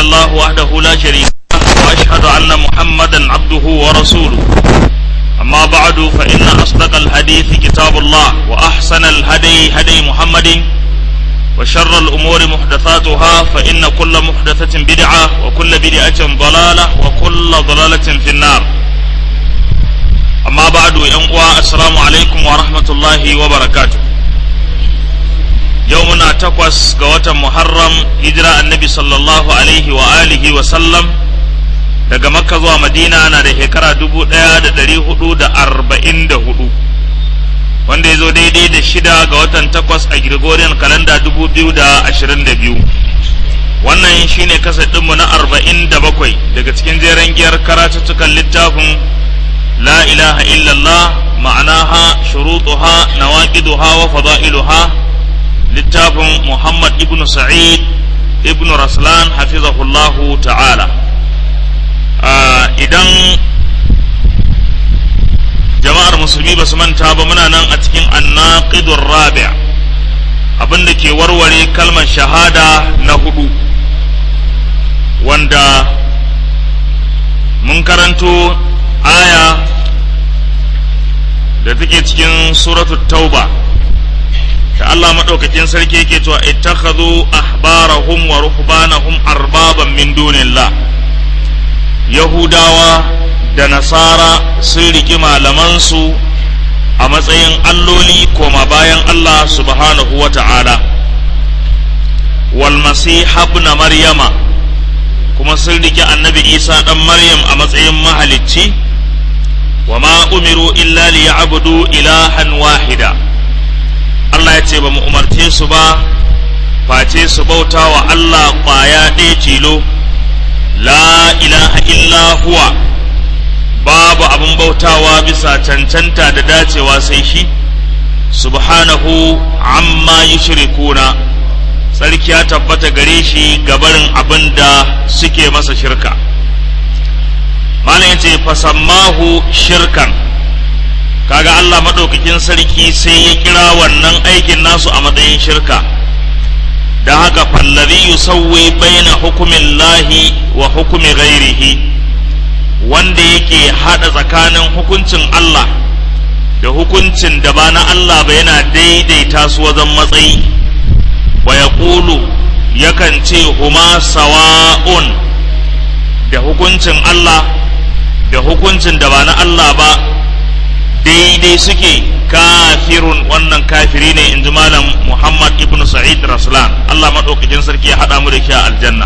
الله وحده لا شريك له وأشهد أن محمدا عبده ورسوله أما بعد فإن أصدق الحديث كتاب الله وأحسن الهدي هدي محمد وشر الأمور محدثاتها فإن كل محدثة بدعة وكل بدعة ضلالة وكل ضلالة في النار أما بعد ينقوى السلام عليكم ورحمة الله وبركاته يومنا تقوس قوة محرم هجرة النبي صلى الله عليه وآله وسلم daga makka zuwa madina na da shekara dubu ɗaya da ɗari hudu da arba'in da hudu wanda ya zo daidai da shida ga watan takwas a gregorian kalanda dubu biyu da ashirin da biyu wannan shine kasa ɗinmu na arba'in da bakwai daga cikin jeren giyar karatuttukan littafin la ilaha illallah ma'anaha shurutuha nawaqiduha wa fada'iluha littafin muhammad ibn sa'id ibn raslan hafizahullahu ta'ala idan jama'ar musulmi ba su manta ba muna nan a cikin annaqidur rabi' abin da ke warware kalmar shahada na hudu wanda mun karanto aya da take cikin suratul tauba da Allah maɗaukakin sarki yake cewa ittakhadhu ahbarahum wa ruhbanahum arbaban min dunillah yahudawa da nasara sun riki malamansu a matsayin alloli koma bayan Allah subhanahu wa ta'ala wal ibn maryama kuma sun riki annabi isa ɗan maryam a matsayin mahalicci wa ma umiru illa li ya'budu ilahan wahida Allah ya ce ba mu umarce su ba face su bauta wa Allah ƙwaya ɗaya tilo la ilaha illa huwa babu abin bautawa bisa cancanta da dacewa sai shi subhanahu amma yushrikuna sarki ya tabbata gare shi gabarin abin da suke masa shirka malam yace fasammahu shirkan kaga Allah madaukakin sarki sai ya kira wannan aikin nasu a matsayin shirka da haka fallazi yusawwi baina hukumin lahi wa hukumi ghairihi wanda yake hada tsakanin hukuncin Allah da hukuncin da ba na Allah ba yana daidaita su wajen matsayi wa yaqulu yakan ce huma sawa'un da hukuncin Allah da hukuncin da ba na Allah ba daidai suke kafirun wannan kafiri ne in ji malam Muhammad ibn Sa'id Raslan Allah maɗaukakin sarki ya haɗa mu da shi a aljanna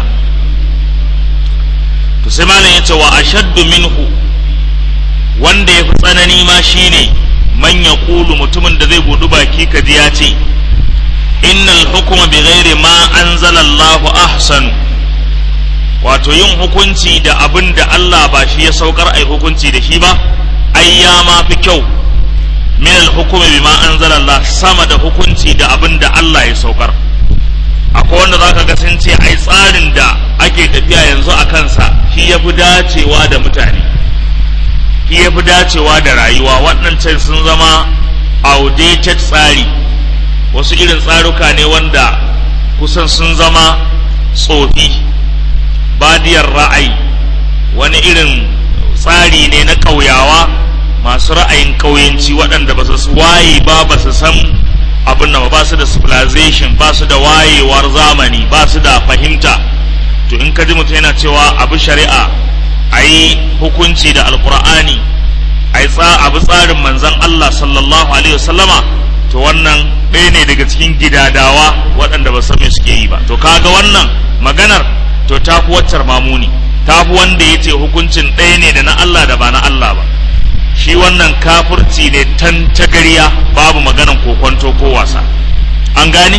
to sai malam ya ce wa ashaddu minhu wanda ya fi tsanani ma shine man ya kulu mutumin da zai budu baki ka ji ya ce innal hukuma bi ghairi ma anzala Allah ahsanu wato yin hukunci da abin da Allah ba shi ya saukar ai hukunci da shi ba ai ya ma fi kyau min al-hukumi bima anzala Allah sama da hukunci da abin da Allah ya saukar akwai wanda zaka ga sun ce ai tsarin da ake tafiya yanzu a kansa shi ya fi dacewa da mutane shi ya fi dacewa da rayuwa waɗancan sun zama outdated tsari wasu irin tsaruka ne wanda kusan sun zama tsofi badiyar ra'ayi wani irin tsari ne na ƙauyawa masu ra'ayin ƙauyenci waɗanda ba su waye ba ba su san abin da ba su da civilization ba su da wayewar zamani ba su da fahimta to in ka ji mutum yana cewa abu shari'a a yi hukunci da alkur'ani a yi abu tsarin manzan Allah sallallahu alaihi wasallama to wannan ɗaya ne daga cikin gidadawa waɗanda ba san me suke yi ba to kaga wannan maganar to ta fi waccar mamuni ta fi wanda ya ce hukuncin ɗaya ne da na Allah da ba na Allah ba shi wannan kafurci ne tan tagariya babu maganan kokonto ko wasa an gane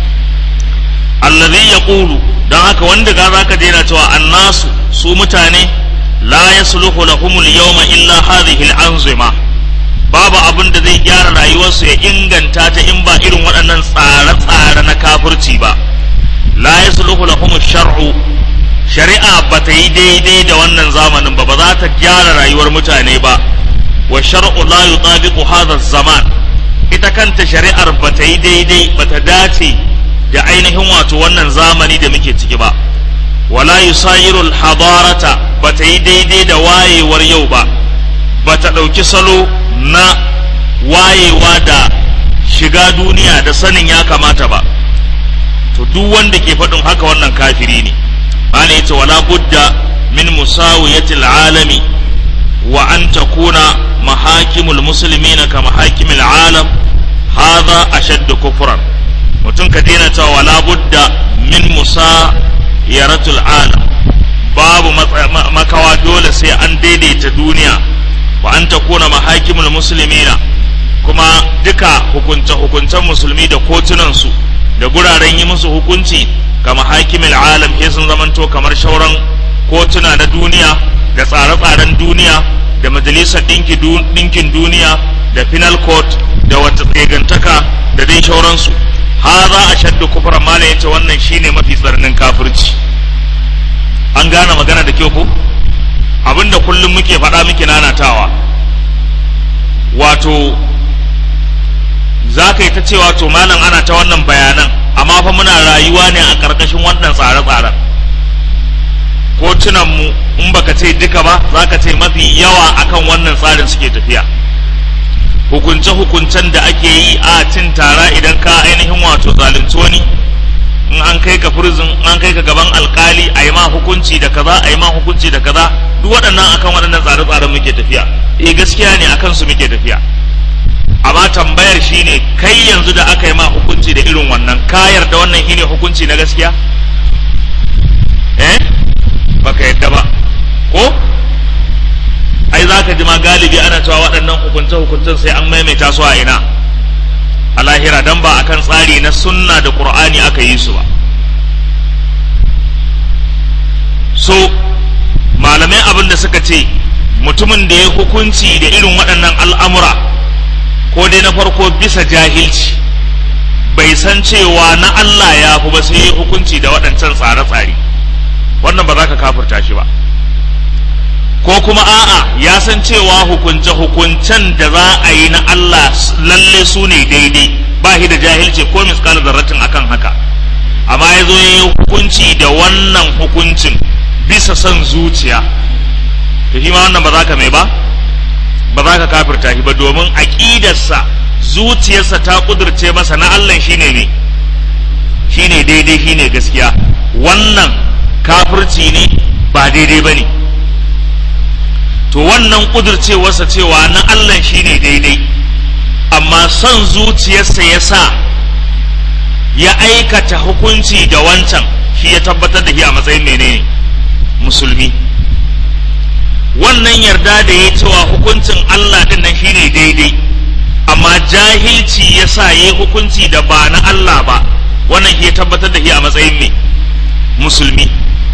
allazi yaqulu dan haka wanda ga zaka je yana cewa annasu su mutane la yasluhu lahumul yawma illa hadhihi al-anzima babu abin da zai gyara rayuwarsu ya inganta ta in ba irin waɗannan tsare-tsare na kafurci ba la yasluhu lahum shar'u shari'a ba ta yi daidai da wannan zamanin ba ba za ta gyara rayuwar mutane ba wa shar'u la yutabiqu hadha zaman ita kanta shari'ar ba ta yi daidai ba ta dace da ainihin wato wannan zamani da muke ciki ba wala yusayirul hadarata ba ta yi daidai da wayewar yau ba ba ta ɗauki salo na wayewa da shiga duniya da sanin ya kamata ba to duk wanda ke faɗin haka wannan kafiri ne ana yace wala budda min musawiyatil alami wa an takuna mahakimul muslimina ka mahakimil alam hadha ashaddu kufran mutum ka daina cewa wala budda min musayaratul alam babu makawa dole sai an daidaita duniya wa an takuna mahakimul muslimina kuma duka hukunce-hukuncen musulmi da kotunansu da guraren yi musu hukunci kama hakimin alam ke sun zamanto kamar shauran kotuna na duniya da tsare-tsaren duniya da majalisar ɗinkin duniya da final court da wata tsegantaka da dai shauransu ha za a shaddu kufra mala yace wannan shine mafi tsarnin kafirci an gane magana da kyau ko abinda kullum muke faɗa muke nanatawa wato za ka yi ta cewa to malam ana ta wannan bayanan amma fa muna rayuwa ne a ƙarƙashin wannan tsare-tsaren kotunanmu in baka ce duka ba za ka ce mafi yawa akan wannan tsarin suke tafiya hukunce-hukuncen da ake yi a cin tara idan ka ainihin wato zalunci wani in an kai ka prison an kai ka gaban alkali a yi ma hukunci da kaza a yi ma hukunci da kaza duk waɗannan akan waɗannan tsare-tsaren muke tafiya eh gaskiya ne akan su muke tafiya amma tambayar shine kai yanzu da aka yi ma hukunci da irin wannan ka yarda wannan shine hukunci na gaskiya eh baka yadda ba ko ai za ka ji ma galibi ana cewa waɗannan hukunce hukuncen sai an maimaita su a ina a lahira dan ba akan tsari na sunna da qur'ani aka yi su ba so malamai abin da suka ce mutumin da ya hukunci da irin waɗannan al'amura ko dai na farko bisa jahilci bai san cewa na Allah ya fi ba sai ya hukunci da waɗancan tsare-tsare wannan ba za ka kafurta shi ba ko kuma a'a ya san cewa hukunce-hukuncen da za a yi na Allah lalle su ne daidai ba shi da jahilci ko miskal zarratin akan haka amma ya zo ya yi hukunci da wannan hukuncin bisa son zuciya to shi ma wannan ba za ka mai ba ba za ka kafirta shi ba domin aƙidarsa zuciyarsa ta ƙudurce masa na Allah shine ne shine daidai shine gaskiya wannan kafirci ne ba daidai ba ne to wannan ƙudurcewarsa cewa na Allah shine daidai amma son zuciyarsa ya sa ya aikata hukunci da wancan shi ya tabbatar da shi a matsayin menene musulmi wannan yarda da ya cewa hukuncin Allah din nan shine daidai amma jahilci ya sa ya yi hukunci da ba na Allah ba wannan shi ya tabbatar da shi a matsayin mai musulmi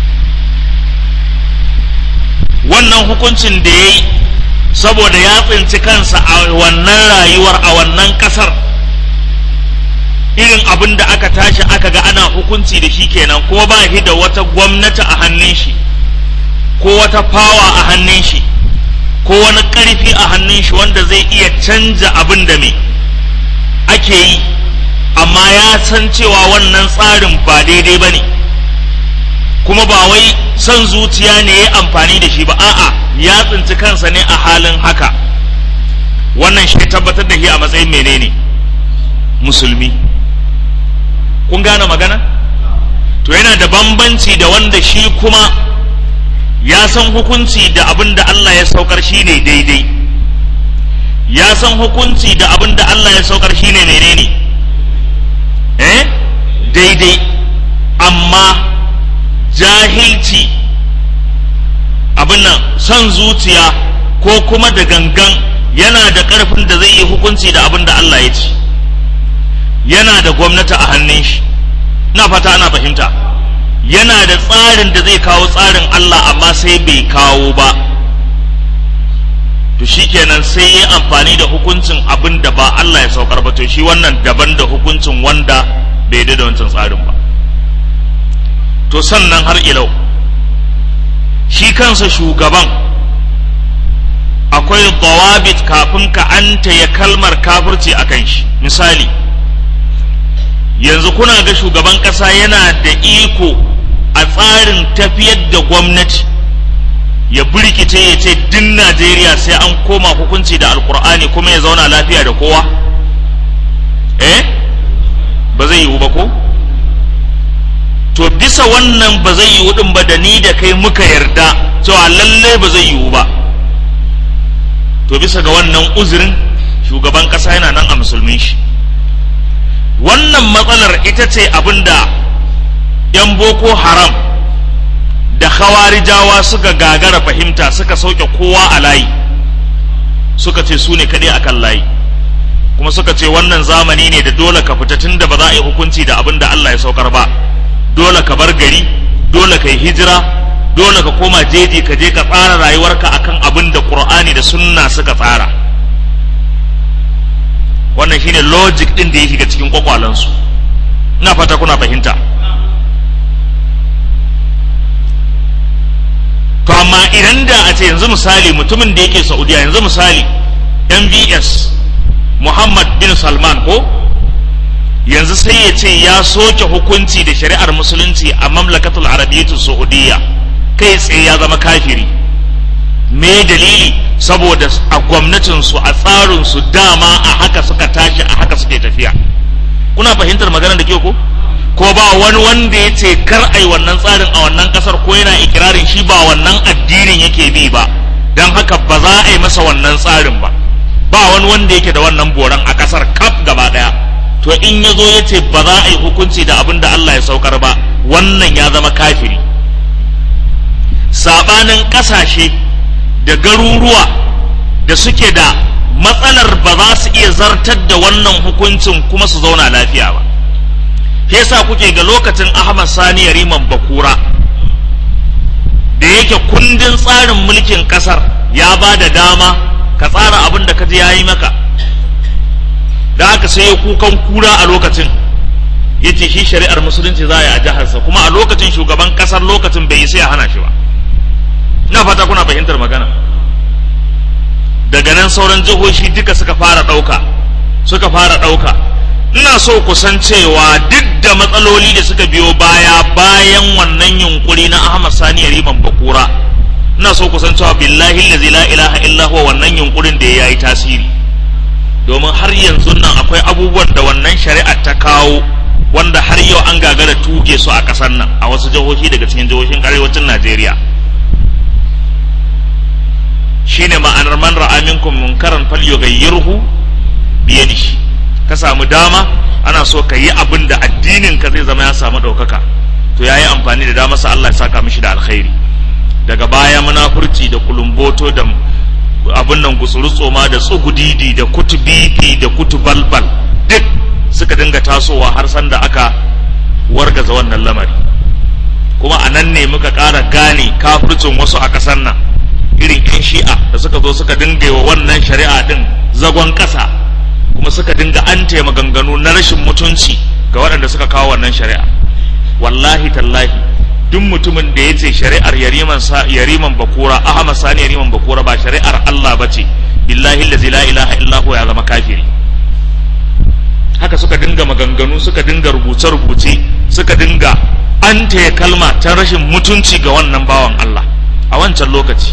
wannan hukuncin da ya yi saboda ya tsinci kansa a wannan rayuwar a wannan kasar irin abin da aka tashi aka ga ana hukunci da shi kenan ko ba shi da wata gwamnati a hannun shi ko wata fawa a hannun shi ko wani ƙarfi a hannun shi wanda zai iya canja abin da me ake yi amma ya san cewa wannan tsarin ba daidai ba ne kuma ba wai son zuciya ne ya amfani da shi ba a'a ya tsinci kansa ne a halin haka wannan shi tabbatar da shi a matsayin menene musulmi kun gane magana to yana da bambanci da wanda shi kuma ya san hukunci da abin da Allah ya saukar shi ne daidai ya san hukunci da abin da Allah ya saukar shi ne menene eh daidai amma jahilci abin nan son zuciya ko kuma da gangan yana da ƙarfin da zai yi hukunci da abin da Allah ya ci yana da gwamnati a hannun shi na fata ana fahimta yana da tsarin da zai kawo tsarin Allah amma sai bai kawo ba to shikenan sai ya amfani da hukuncin abin da ba Allah ya saukar ba to shi wannan daban da hukuncin wanda bai da wancan tsarin ba to sannan har ilau shi kansa shugaban akwai dawabit kafin ka anta ya kalmar kafirci a kan shi misali yanzu kuna ga shugaban ƙasa yana da iko a tsarin tafiyar da gwamnati ya birkice ya ce din najeriya sai an koma hukunci da alkur'ani kuma ya zauna lafiya da kowa eh ba zai yiwu ba ko to bisa wannan ba zai yiwu din ba da ni da kai muka yarda cewa lallai ba zai yiwu ba to bisa ga wannan uzurin shugaban kasa yana nan a musulmin shi wannan matsalar ita ce abinda 'yan boko haram da khawarijawa suka gagara fahimta suka sauke kowa a layi suka ce su ne kaɗai akan layi kuma suka ce wannan zamani ne da dole ka fita tun da ba za a yi hukunci da abin da Allah ya saukar ba dole ka bar gari dole ka yi hijira dole ka koma jeji ka je ka tsara rayuwarka akan abin da Qur'ani da sunna suka tsara wannan shine logic din da ya shiga cikin kwakwalansu ina fata kuna fahimta to amma idan da a ce yanzu misali mutumin da yake saudiya yanzu misali mvs muhammad bin salman ko yanzu sai ya ce ya soke hukunci da shari'ar musulunci a mamlakatul arabiyyatu saudiya kai tsaye ya zama kafiri me dalili saboda a gwamnatinsu a tsarinsu dama a haka suka tashi a haka suke tafiya kuna fahimtar magana da ke ko ko ba wani wanda ya ce kar ai wannan tsarin a wannan kasar ko yana ikirarin shi ba wannan addinin yake bi ba don haka ba za a yi masa wannan tsarin ba ba wani wanda yake da wannan boran a kasar kaf gaba daya to in ya zo ya ce ba za a yi hukunci da abin da Allah ya saukar ba wannan ya zama kafiri sabanin kasashe da garuruwa da suke da matsalar ba za su iya zartar da wannan hukuncin kuma su zauna lafiya ba yasa kuke ga lokacin Ahmad Sani Yariman Bakura da yake kundin tsarin mulkin kasar ya ba da dama ka tsara abin da ka ji yayi maka da haka sai ya kukan kura a lokacin ya ce shi shari'ar musulunci za a yi a jiharsa kuma a lokacin shugaban kasar lokacin bai yi sai a hana shi ba ina fata kuna fahimtar magana daga nan sauran jihohi duka suka fara ɗauka suka fara ɗauka ina so ku san cewa duk da matsaloli da suka biyo baya bayan wannan yunkuri na Ahmad Sani Riman Bakura ina so ku san cewa billahi allazi la ilaha illa huwa wannan yunkurin da yayi tasiri domin har yanzu nan akwai abubuwan da wannan shari'a ta kawo wanda har yau an gagara tuge su a ƙasar nan a wasu jihohi daga cikin jihohin arewacin Najeriya shine ma'anar man ra'a minkum munkaran falyughayyirhu biyadihi ka samu dama ana so ka yi abin da addinin ka zai zama ya samu ɗaukaka to ya yi amfani da dama sa Allah ya saka mishi da alkhairi daga baya munafurci da kulumboto da abin nan gutsuru tsoma da tsugudidi da kutubibi da kutubalbal duk suka dinga tasowa har sanda aka wargaza wannan lamari kuma a nan ne muka ƙara gane kafircin wasu a ƙasar nan irin 'yan shi'a da suka zo suka dinga wa wannan shari'a din zagon ƙasa kuma suka dinga an maganganu na rashin mutunci ga waɗanda suka kawo wannan shari'a wallahi tallahi duk mutumin da ya ce shari'ar yariman sa yariman bakura ahmad sani yariman bakura ba shari'ar Allah ba ce billahi allazi la ilaha illa ya zama kafiri haka suka dinga maganganu suka dinga rubuce rubuce suka dinga an kalma ta rashin mutunci ga wannan bawan Allah a wancan lokaci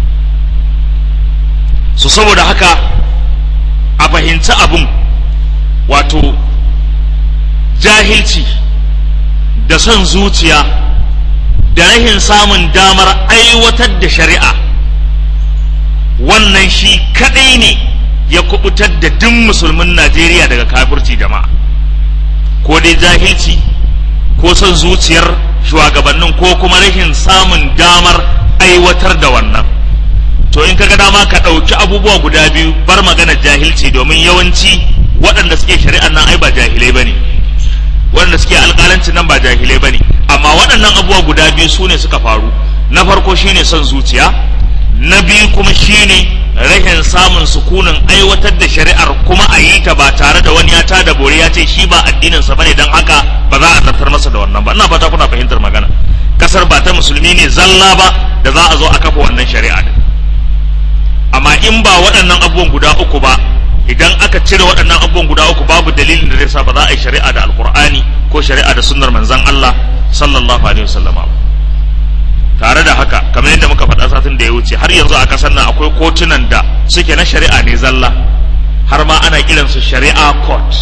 su saboda haka a fahimci abin wato jahilci da son zuciya da rahin samun damar aiwatar da shari'a wannan shi kadai ne ya kubutar da duk musulmin najeriya daga kafirci jama'a ko dai jahilci ko son zuciyar shugabannin ko kuma rashin samun damar aiwatar da wannan to in kaga dama ka ɗauki abubuwa guda biyu bar magana jahilci domin yawanci waɗanda suke shari'ar nan ai ba jahilai bane waɗanda suke alƙalanci nan ba jahilai bane amma waɗannan abubuwa guda biyu su ne suka faru na farko shine son zuciya na biyu kuma shine rashin samun sukunin aiwatar da shari'ar kuma a yi ta ba tare da wani ya ta da bore ya ce shi ba addinin sa bane dan haka ba za a zartar masa da wannan ba ina fata kuna fahimtar magana kasar ba ta musulmi ne zalla ba da za a zo a kafa wannan shari'a din amma in ba waɗannan abubuwan guda uku ba idan aka cire waɗannan abubuwan guda uku babu dalilin da zai sa ba za a yi shari'a da alkur'ani ko shari'a da sunnar manzon Allah sallallahu alaihi wasallam ba tare da haka kamar yadda muka faɗa satin da ya wuce har yanzu a ƙasar nan akwai kotunan da suke na shari'a ne zalla har ma ana kiransu shari'a court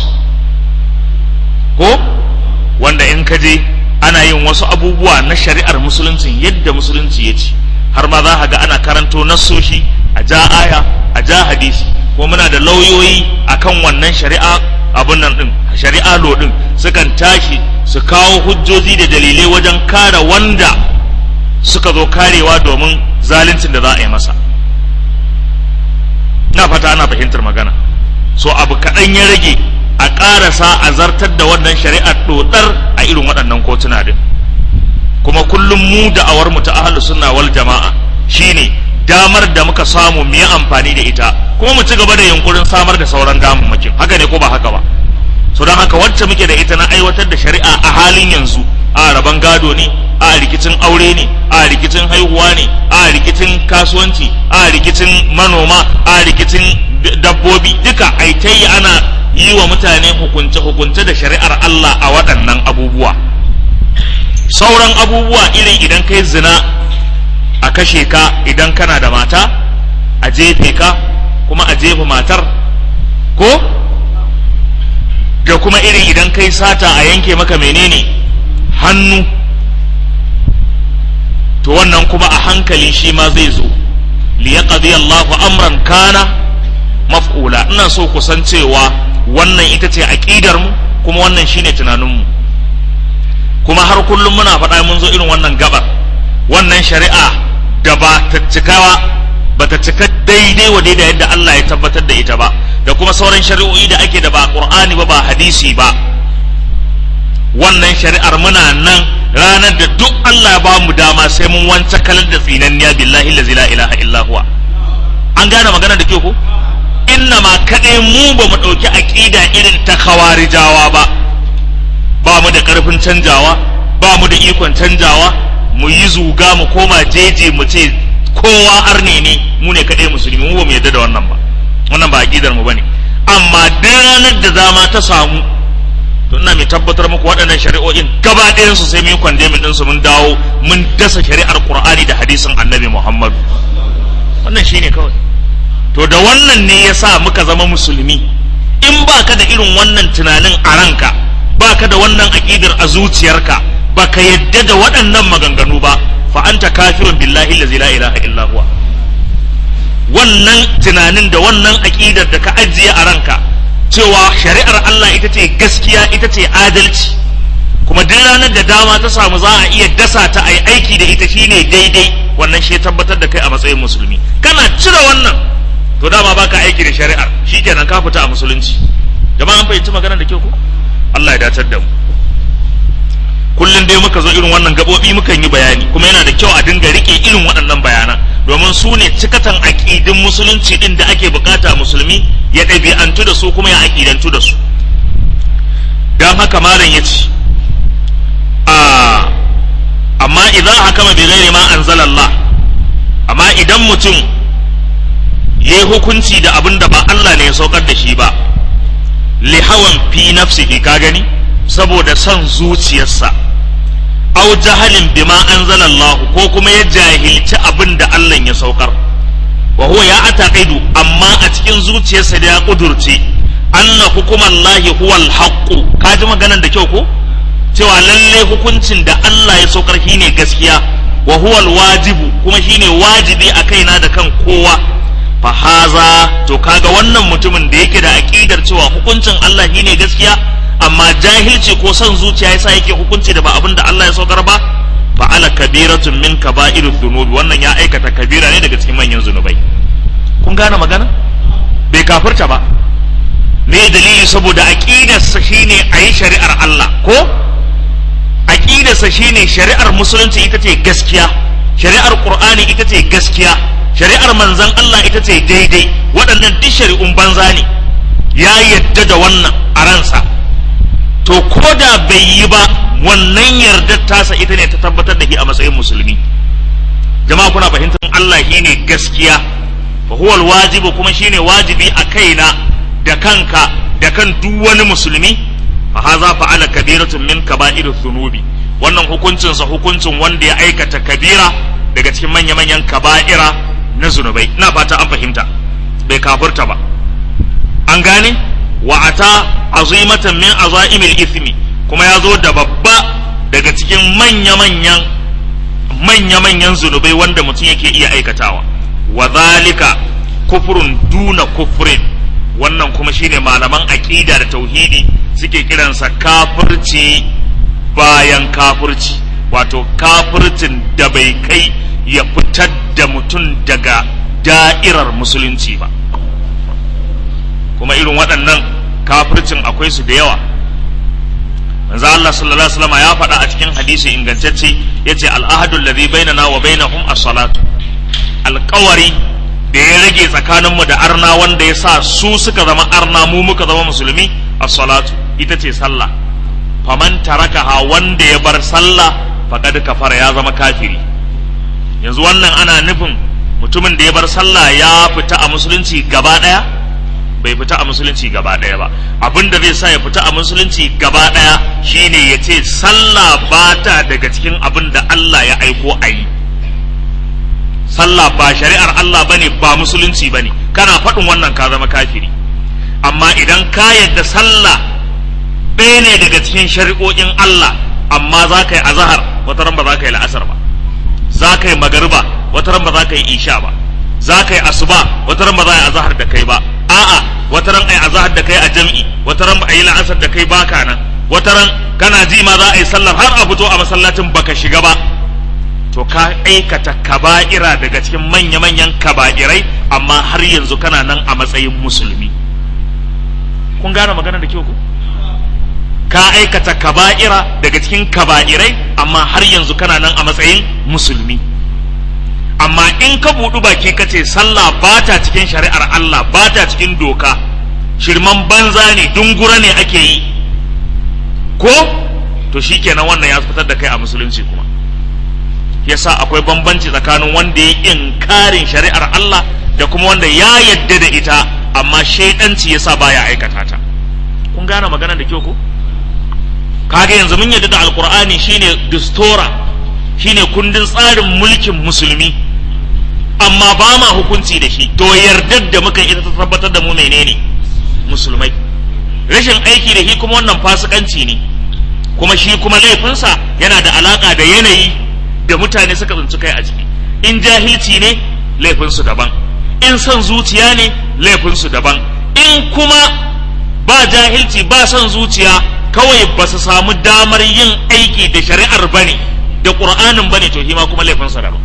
ko wanda in ka je ana yin wasu abubuwa na shari'ar musulunci yadda musulunci ya ce har ma za ga ana karanto nassoshi a ja aya a ja hadisi ko muna da lauyoyi akan wannan shari'a abun nan din shari'a lo din sukan tashi su kawo hujjoji da dalilai wajen kare wanda suka zo karewa domin zaluncin da za a yi masa na fata ana fahimtar magana so abu kaɗan ya rage a ƙarasa a zartar da wannan shari'ar ɗoɗar a irin waɗannan kotuna din kuma kullum mu da awar mu ta ahlus sunna wal jama'a shine damar da muka samu mu yi amfani da ita kuma mu ci gaba da yunkurin samar da sauran damammakin haka ne ko ba haka ba so don haka wacce muke da ita na aiwatar da shari'a a halin yanzu a rabon gado ne a rikicin aure ne a rikicin haihuwa ne a rikicin kasuwanci a rikicin manoma a rikicin dabbobi duka aitai ana yi wa mutane hukunce-hukunce da shari'ar Allah a waɗannan abubuwa sauran abubuwa irin idan kai zina a kashe ka idan kana da mata a jefe ka kuma a jefa matar ko da kuma irin idan kai sata a yanke maka menene hannu to wannan kuma a hankali shi ma zai zo liyaqdi Allahu amran kana maf'ula ina so ku san cewa wannan ita ce aqidar mu kuma wannan shine tunanin mu kuma har kullum muna faɗa mun zo irin wannan gabar wannan shari'a da ba ta cikawa ba ta cika daidai wa daidai yadda Allah ya tabbatar da ita ba da kuma sauran shari'o'i da ake da ba Qur'ani ba ba hadisi ba wannan shari'ar muna nan ranar da duk Allah ya ba mu dama sai mun wance kalar da tsinanniya billahi la ilaha illa huwa an gane magana da ke ko inna ma kaɗai mu ba mu ɗauki aƙida irin ta khawarijawa ba ba mu da ƙarfin canjawa ba mu da ikon canjawa mu yi zuga mu koma jeje mu ce kowa arne ne mu ne kaɗai musulmi mu ba mu yarda da wannan ba wannan ba aƙidar mu bane amma duk ranar da zama ta samu to ina mai tabbatar muku waɗannan shari'o'in gaba ɗayan su sai mun yi kwandemin ɗinsu mun dawo mun dasa shari'ar Qur'ani da hadisin Annabi Muhammad wannan shine kawai to da wannan ne yasa muka zama musulmi in baka da irin wannan tunanin a ranka baka da wannan aƙidar a zuciyarka baka yadda da waɗannan maganganu ba fa anta kafirun billahi allazi la ilaha illa huwa wannan tunanin da wannan aƙidar da ka ajiye a ranka cewa shari'ar Allah ita ce gaskiya ita ce adalci kuma duk ranar da dama ta samu za a iya dasa ta a yi aiki da ita shine daidai wannan shi tabbatar da kai a matsayin musulmi kana cire wannan to dama baka aiki da shari'ar shikenan ka fita a musulunci jama'a an fahimci magana da kyau ko Allah ya dacar da mu kullum dai muka zo irin wannan gabobi mukan yi bayani kuma yana da kyau a dinga rike irin waɗannan bayanan domin su ne cikatan aƙidin musulunci ɗin da ake bukata musulmi ya ɗabi'antu da su kuma ya aƙidantu da su don haka malam ya ce amma idan hakama bi ghairi ma anzalallah amma idan mutum ya yi hukunci da abin da ba Allah ne ya saukar da shi ba lihawan fi nafsihi ka gani saboda son zuciyarsa au jahalin bima anzalallahu ko kuma ya jahilci abin da Allah ya saukar wa huwa ya ataqidu amma a cikin zuciyarsa da ya kudurce anna hukumallahi huwal haqqu ka ji maganar da kyau ko cewa lalle hukuncin da Allah ya saukar shine gaskiya wa huwal wajibu kuma shine wajibi a kaina da kan kowa fa haza to kaga wannan mutumin da yake da aqidar cewa hukuncin Allah shine gaskiya amma jahilci ko son zuciya yasa yake hukunci da ba abin da Allah ya saukar ba fa ala kabiratun min kaba'irud dhunubi wannan ya aikata kabira ne daga cikin manyan zunubai kun gane magana bai kafirta ba me dalili saboda aqidarsa shine ayi shari'ar Allah ko aqidarsa shine shari'ar musulunci ita ce gaskiya shari'ar qur'ani ita ce gaskiya shari'ar manzon Allah ita ce daidai waɗannan duk shari'un banza ne ya yadda da wannan a ransa to ko da bai yi ba wannan yardar tasa ita ne ta tabbatar da shi a matsayin musulmi jama'a kuna fahimtar Allah shi ne gaskiya fa huwa wajibu kuma shine wajibi a kaina da kanka da kan duk wani musulmi fa haza fa'ala kabiratun min kaba'irudh dhunubi wannan hukuncin sa hukuncin wanda ya aikata kabira daga cikin manya-manyan kaba'ira na zunubai ina fata an fahimta bai kafurta ba an gane wa ata azimatan min azaimil ithmi kuma ya zo da babba daga cikin manya-manyan manya-manyan zunubai wanda mutum yake iya aikatawa wa zalika kufrun duna kufrin wannan kuma shine malaman aqida da tauhidi suke kiransa kafirci bayan kafirci wato kafircin da bai kai ya fitar da mutum daga da'irar musulunci ba kuma irin waɗannan kafircin akwai su da yawa manzo Allah sallallahu alaihi wasallam ya faɗa a cikin hadisi ingantacce yace al-ahadu alladhi bainana wa bainahum as-salatu alƙawari da ya rage tsakaninmu da arna wanda ya sa su suka zama arna mu muka zama musulmi as-salatu ita ce sallah faman tarakaha wanda ya bar sallah faqad kafara ya zama kafiri yanzu wannan ana nufin mutumin da ya bar sallah ya fita a musulunci gaba daya bai fita a musulunci gaba daya ba abin da zai sa ya fita a musulunci gaba daya shine ya ce sallah ba ta daga cikin abin da Allah ya aiko a yi sallah ba shari'ar Allah bane ba musulunci bane kana faɗin wannan ka zama kafiri amma idan ka yadda sallah ɗaya ne daga cikin shari'o'in Allah amma za ka yi azahar wata ran ba za ka yi la'asar ba za ka yi magariba wata ran ba za ka yi isha ba za ka yi asuba wata ran ba za a yi azahar da kai ba a'a wata ran a yi azahar da kai a jam'i wata ran ba a yi la'asar da kai baka nan wata ran kana ji ma za a yi sallar har a fito a masallacin baka shiga ba to ka aikata kaba'ira daga cikin manya-manyan kaba'irai amma har yanzu kana nan a matsayin musulmi kun gane magana da kyau ku ka aikata kaba'ira daga cikin kaba'irai amma har yanzu kana nan a matsayin musulmi amma in ka buɗu baki ka ce sallah ba ta cikin shari'ar Allah ba ta cikin doka shirman banza ne dungura ne ake yi ko to shikenan wannan ya fitar da kai a musulunci kuma yasa akwai bambanci tsakanin wanda ya inkarin shari'ar Allah da kuma wanda ya yadda da ita amma shaidanci yasa baya aikata ta kun gane magana da kyau ko kaga yanzu mun yadda da alkur'ani shine distora shine kundin tsarin mulkin musulmi amma ba ma hukunci da shi to yardar da muka ita ta tabbatar da mu menene musulmai rashin aiki da shi kuma wannan fasikanci ne kuma shi kuma laifinsa yana da alaka da yanayi da mutane suka tsinci kai a ciki in jahilci ne laifinsu daban in son zuciya ne laifinsu daban in kuma ba jahilci ba son zuciya kawai ba su samu damar yin aiki da shari'ar bane da ƙur'anin bane to hima kuma laifinsa daban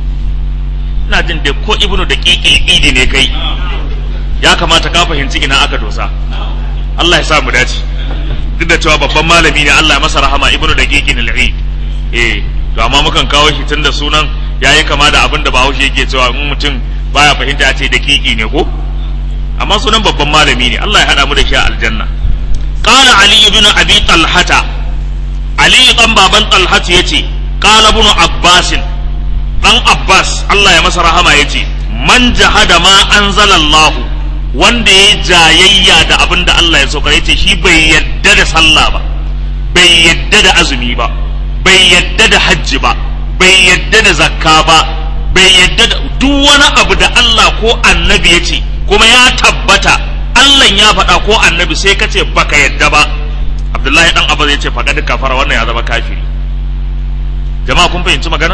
ina jin da ko ibnu da ƙiƙil idi ne kai ya kamata ka fahimci ina aka dosa Allah ya sa mu dace duk da cewa babban malami ne Allah ya masa rahama ibnu da ƙiƙil al-eid eh to amma mukan kawo shi tun da sunan yayi kama da abin da bahaushe yake cewa in mutum baya fahimta ya ce da kiki ne ko amma sunan babban malami ne Allah ya hada mu da shi a aljanna qala ali ibn abi talhata ali dan baban talhat yace qala ibn abbas dan abbas Allah ya masa rahama yace man jahada ma anzala Allah wanda ya jayayya da abin da Allah ya saukar yace shi bai yadda da sallah ba bai yadda da azumi ba bai yadda da hajji ba bai yadda da zakka ba bai yadda da duk wani abu da Allah ko annabi ya ce kuma ya tabbata Allah ya faɗa ko annabi sai ka ce baka yadda ba Abdullahi dan Abbas ya ce faɗa duka fara wannan ya zama kafiri jama'a kun fahimci magana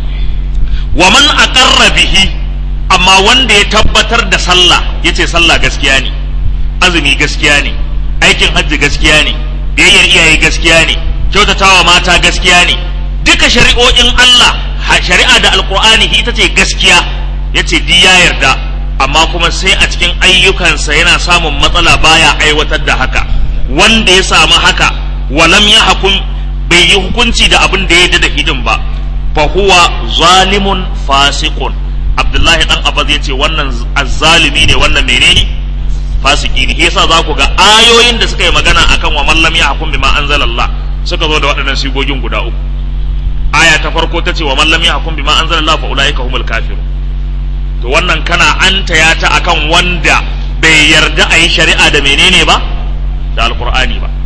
wa man aqarra bihi amma wanda ya tabbatar da sallah yace sallah gaskiya ne azumi gaskiya ne aikin hajji gaskiya ne biyayyar iyaye gaskiya ne kyautatawa mata gaskiya ne duka shari'o'in Allah shari'a da alkur'ani ita ce gaskiya ya ce di ya yarda amma kuma sai a cikin ayyukansa yana samun matsala baya aiwatar da haka wanda ya samu haka walam ya hakun bai yi hukunci da abin da ya da hidin ba fa huwa zalimun fasiqun abdullahi dan abbas ya ce wannan azzalimi ne wannan menene fasiki ne yasa za ku ga ayoyin da suka yi magana akan wa man lam yahkum bima anzalallah suka zo da waɗannan sigogin guda uku aya ta farko ta ce wa man lam yahkum bima anzalallahu fa ulaika humul kafirun to wannan kana anta ya ta akan wanda bai bai yarda a yi shari'a da menene ba da alkur'ani ba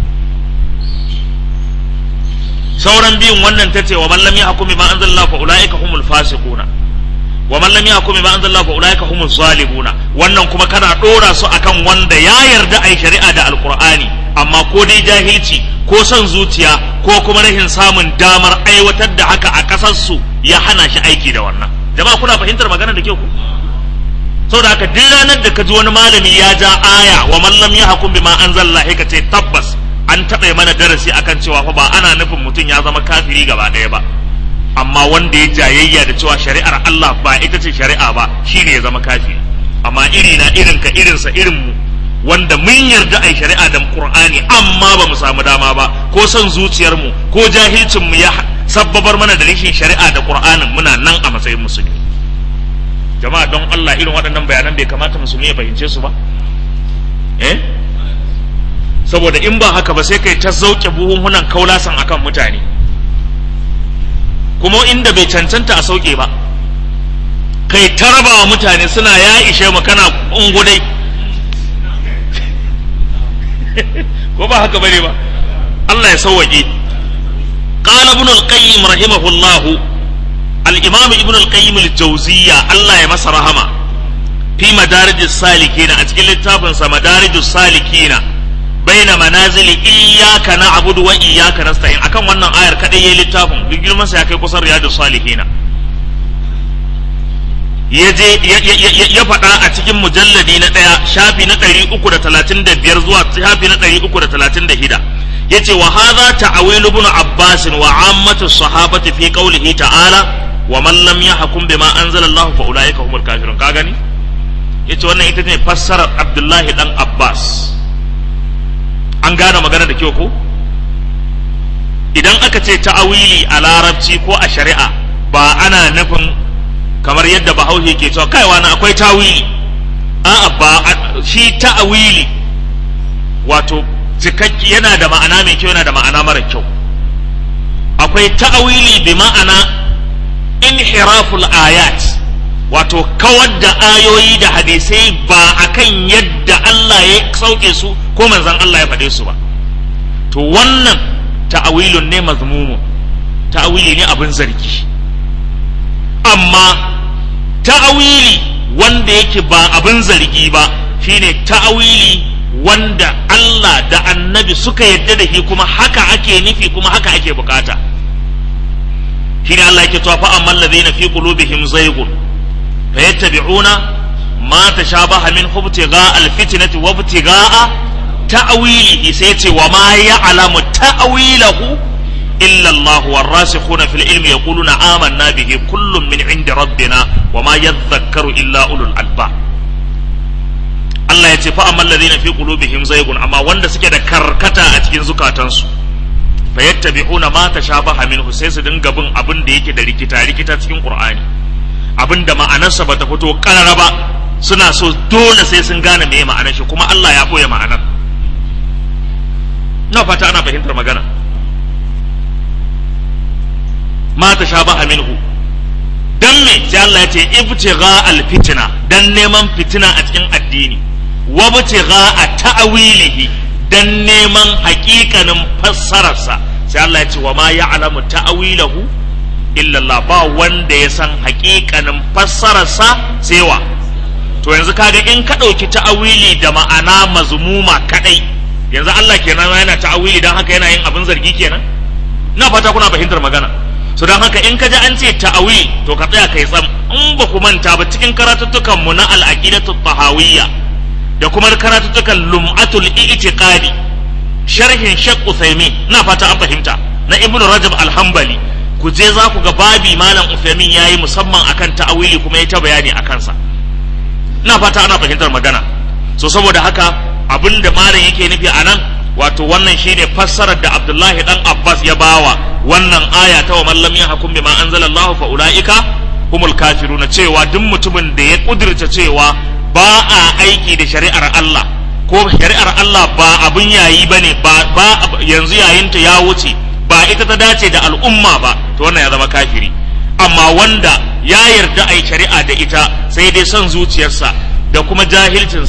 sauran biyun wannan ta ce wa man lam yahkum bima anzalallahu fa ulaika humul fasiquna wa man lam yahkum bima anzalallahu fa ulaika humuz zalimuna wannan kuma kana dora su akan wanda ya yarda ai shari'a da alqur'ani amma ko dai jahilci ko son zuciya ko kuma rashin samun damar aiwatar da haka a kasar su ya hana shi aiki da wannan jama'a kuna fahimtar magana da kyau ku saboda haka duk ranar da ka ji wani malami ya ja aya wa man lam yahkum bima anzalallahu ka ce tabbas an taɓa mana darasi akan cewa fa ba ana nufin mutum ya zama kafiri gaba ɗaya ba amma wanda ya jayayya da cewa shari'ar Allah ba ita ce shari'a ba shine ya zama kafiri amma iri na irin ka irinsa irin mu wanda mun yarda ai shari'a da Qur'ani amma ba mu samu dama ba ko son zuciyar mu ko jahilcin mu ya sabbabar mana da rashin shari'a da Qur'anin muna nan a matsayin musulmi jama'a don Allah irin waɗannan bayanan bai kamata musulmi ya fahimce su ba eh saboda in ba haka ba sai kai ta zauke buhunhunan kaulasan akan mutane kuma inda bai cancanta a sauke ba kai ta raba wa mutane suna ya ishe mu kana ungudai ko ba haka bane ba Allah ya sauwaƙe qala ibn al-qayyim rahimahullah al-imam ibn al-qayyim al-jawziyya Allah ya masa rahama fi madarijus salikina a cikin littafin sa madarijus salikina baina manazili iyyaka na'budu wa iyyaka nasta'in akan wannan ayar kadai yayin littafin duk girman sa ya kai kusan riyadus salihina yaje ya faɗa a cikin mujalladi na ɗaya shafi na ɗari uku da talatin da biyar zuwa shafi na ɗari uku da talatin da shida yace wa hadha ta'awil ibn abbas wa ammatu sahabati fi qawlihi ta'ala wa man lam yahkum bima anzala Allah fa ulaika humul kafirun ka gani yace wannan ita ce fassarar abdullahi dan abbas an gane magana da kyau ko idan aka ce ta'awili a larabci ko a shari'a ba ana nufin kamar yadda bahaushe ke cewa kai wani akwai tawili a'a ba shi ta'awili wato cikakki yana da ma'ana mai kyau yana da ma'ana mara kyau akwai ta'awili bi ma'ana inhiraful ayat wato kawar da ayoyi da hadisai ba akan yadda Allah ya sauke su ko manzon Allah ya faɗe su ba to wannan ta'awilun ne mazmumu ta'awili ne abin zargi amma ta'awili wanda yake ba abin zargi ba shine ta'awili wanda Allah da annabi suka yadda da shi kuma haka ake nufi kuma haka ake bukata shine Allah yake cewa fa amman ladina fi qulubihim zaygun fayattabi'una ma tashabaha min ibtigha alfitnati wa ibtigha ta'wilihi sai ce wa ma ya'lamu ta'wilahu illa Allah warasikhuna fil ilmi yaquluna amanna bihi kullun min 'indi rabbina wa ma yadhakkaru illa ulul albab Allah ya ce fa amma alladhina fi qulubihim zaygun amma wanda suke da karkata a cikin zukatansu fa yattabi'una ma tashabaha minhu sai su dinga bin abin da yake da rikita rikita cikin Qur'ani abin da ma'anarsa bata fito karara ba suna so dole sai sun gane me ma'anar shi kuma Allah ya boye ma'anar na fata ana fahimtar magana ma tashabaha minhu dan me sai Allah ya ce ibtigha al-fitna dan neman fitina a cikin addini wabtigha a ta'awilihi dan neman haƙiƙanin fassararsa sai Allah ya ce wa ma ya'lamu ta'awilahu illa Allah ba wanda ya san haƙiƙanin fassararsa sai wa to yanzu kaga in ka ɗauki ta'awili da ma'ana mazmuma kadai yanzu Allah kenan yana ta'awili dan haka yana yin abin zargi kenan ina fata kuna fahimtar magana so don haka in ka ji an ce ta'awil to ka tsaya kai tsam in ba ku manta ba cikin karatuttukan mu na al-aqidatu tahawiyya da kuma karatuttukan lum'atul i'tiqadi sharhin Sheikh Uthaymeen na fata an fahimta na Ibn Rajab al-Hanbali ku je za ku ga babi malam Uthaymeen yayi musamman akan ta'awili kuma ya ta bayani akan sa na fata ana fahimtar magana so saboda haka abinda malam yake nufi anan wato wannan shine fassarar da Abdullahi dan Abbas ya bawa wannan aya ta wa man lam yahkum bima anzalallahu fa ulaika humul kafiruna cewa duk mutumin da ya kudirce cewa ba a aiki da shari'ar Allah ko shari'ar Allah ba abin yayi bane ba ba yanzu yayinta ya wuce ba ita ta dace da al'umma ba to wannan ya zama kafiri amma wanda ya yarda ai shari'a da ita sai dai son zuciyarsa da kuma jahilcinsa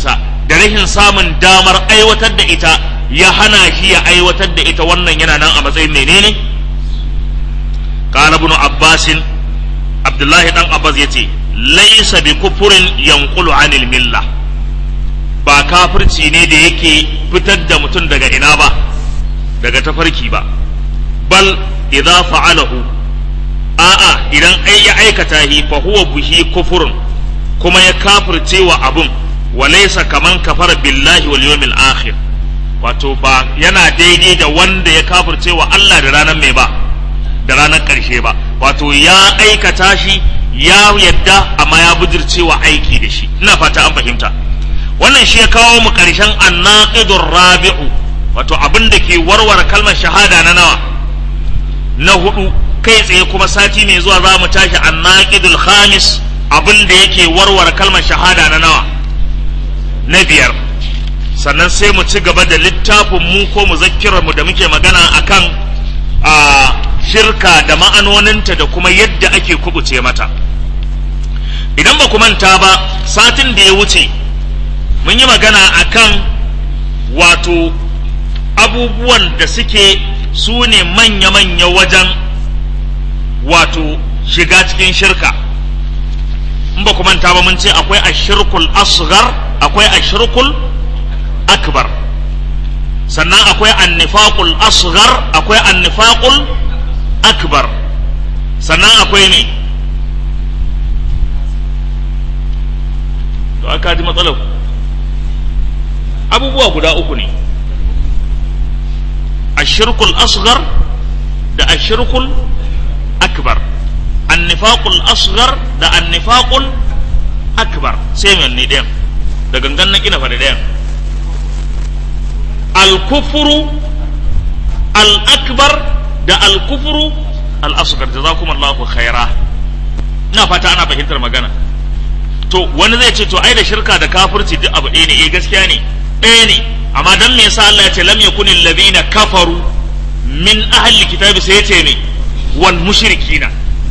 da rashin samun damar aiwatar da ita ya hana shi ya aiwatar da ita wannan yana nan a matsayin menene qala ibn abbas abdullahi dan abbas yace laysa bi kufrin yanqulu anil milla ba kafirci ne da yake fitar da mutum daga ina ba daga tafarki ba bal idza fa'alahu a'a idan ai ya aikata hi fa huwa bihi kufurun kuma ya kafirce wa abun wa laysa kaman kafara billahi wal yawmil akhir wato ba yana daidai da wanda ya kafirce wa Allah da ranar mai ba da ranar karshe ba wato ya aikata shi ya yadda amma ya bujirce wa aiki da shi ina fata an fahimta wannan shi ya kawo mu karshen annaqidur rabi'u wato abin da ke warware kalmar shahada na nawa na hudu kai tsaye kuma sati mai zuwa za mu tashi annaqidul khamis abin da yake warware kalmar shahada na nawa na biyar sannan sai mu ci gaba da littafin mu ko mu mu da muke magana akan a shirka da ma'anoninta da kuma yadda ake kubuce mata idan ba ku manta ba satin da ya wuce mun yi magana akan wato abubuwan da suke su ne manya-manya wajen wato shiga cikin shirka in ba ku manta ba mun ce akwai ashirkul asghar akwai ashirkul akbar sannan akwai annifaqul asghar akwai annifaqul akbar sannan akwai ne to aka ji matsalar abubuwa guda uku ne ashirkul asghar da ashirkul akbar annifaqul asghar da annifaqul akbar sai mai ne ɗayan da gangan na kina faɗi ɗayan al-kufru al-akbar da al-kufru al-asghar jazakumullahu khaira ina fata ana fahimtar magana to wani zai ce to ai da shirka da kafirci duk abu ɗaya ne eh gaskiya ne ɗaya ne amma dan me yasa Allah ya ce lam yakunil ladina kafaru min ahli kitabi sai ya ce ne wal mushrikina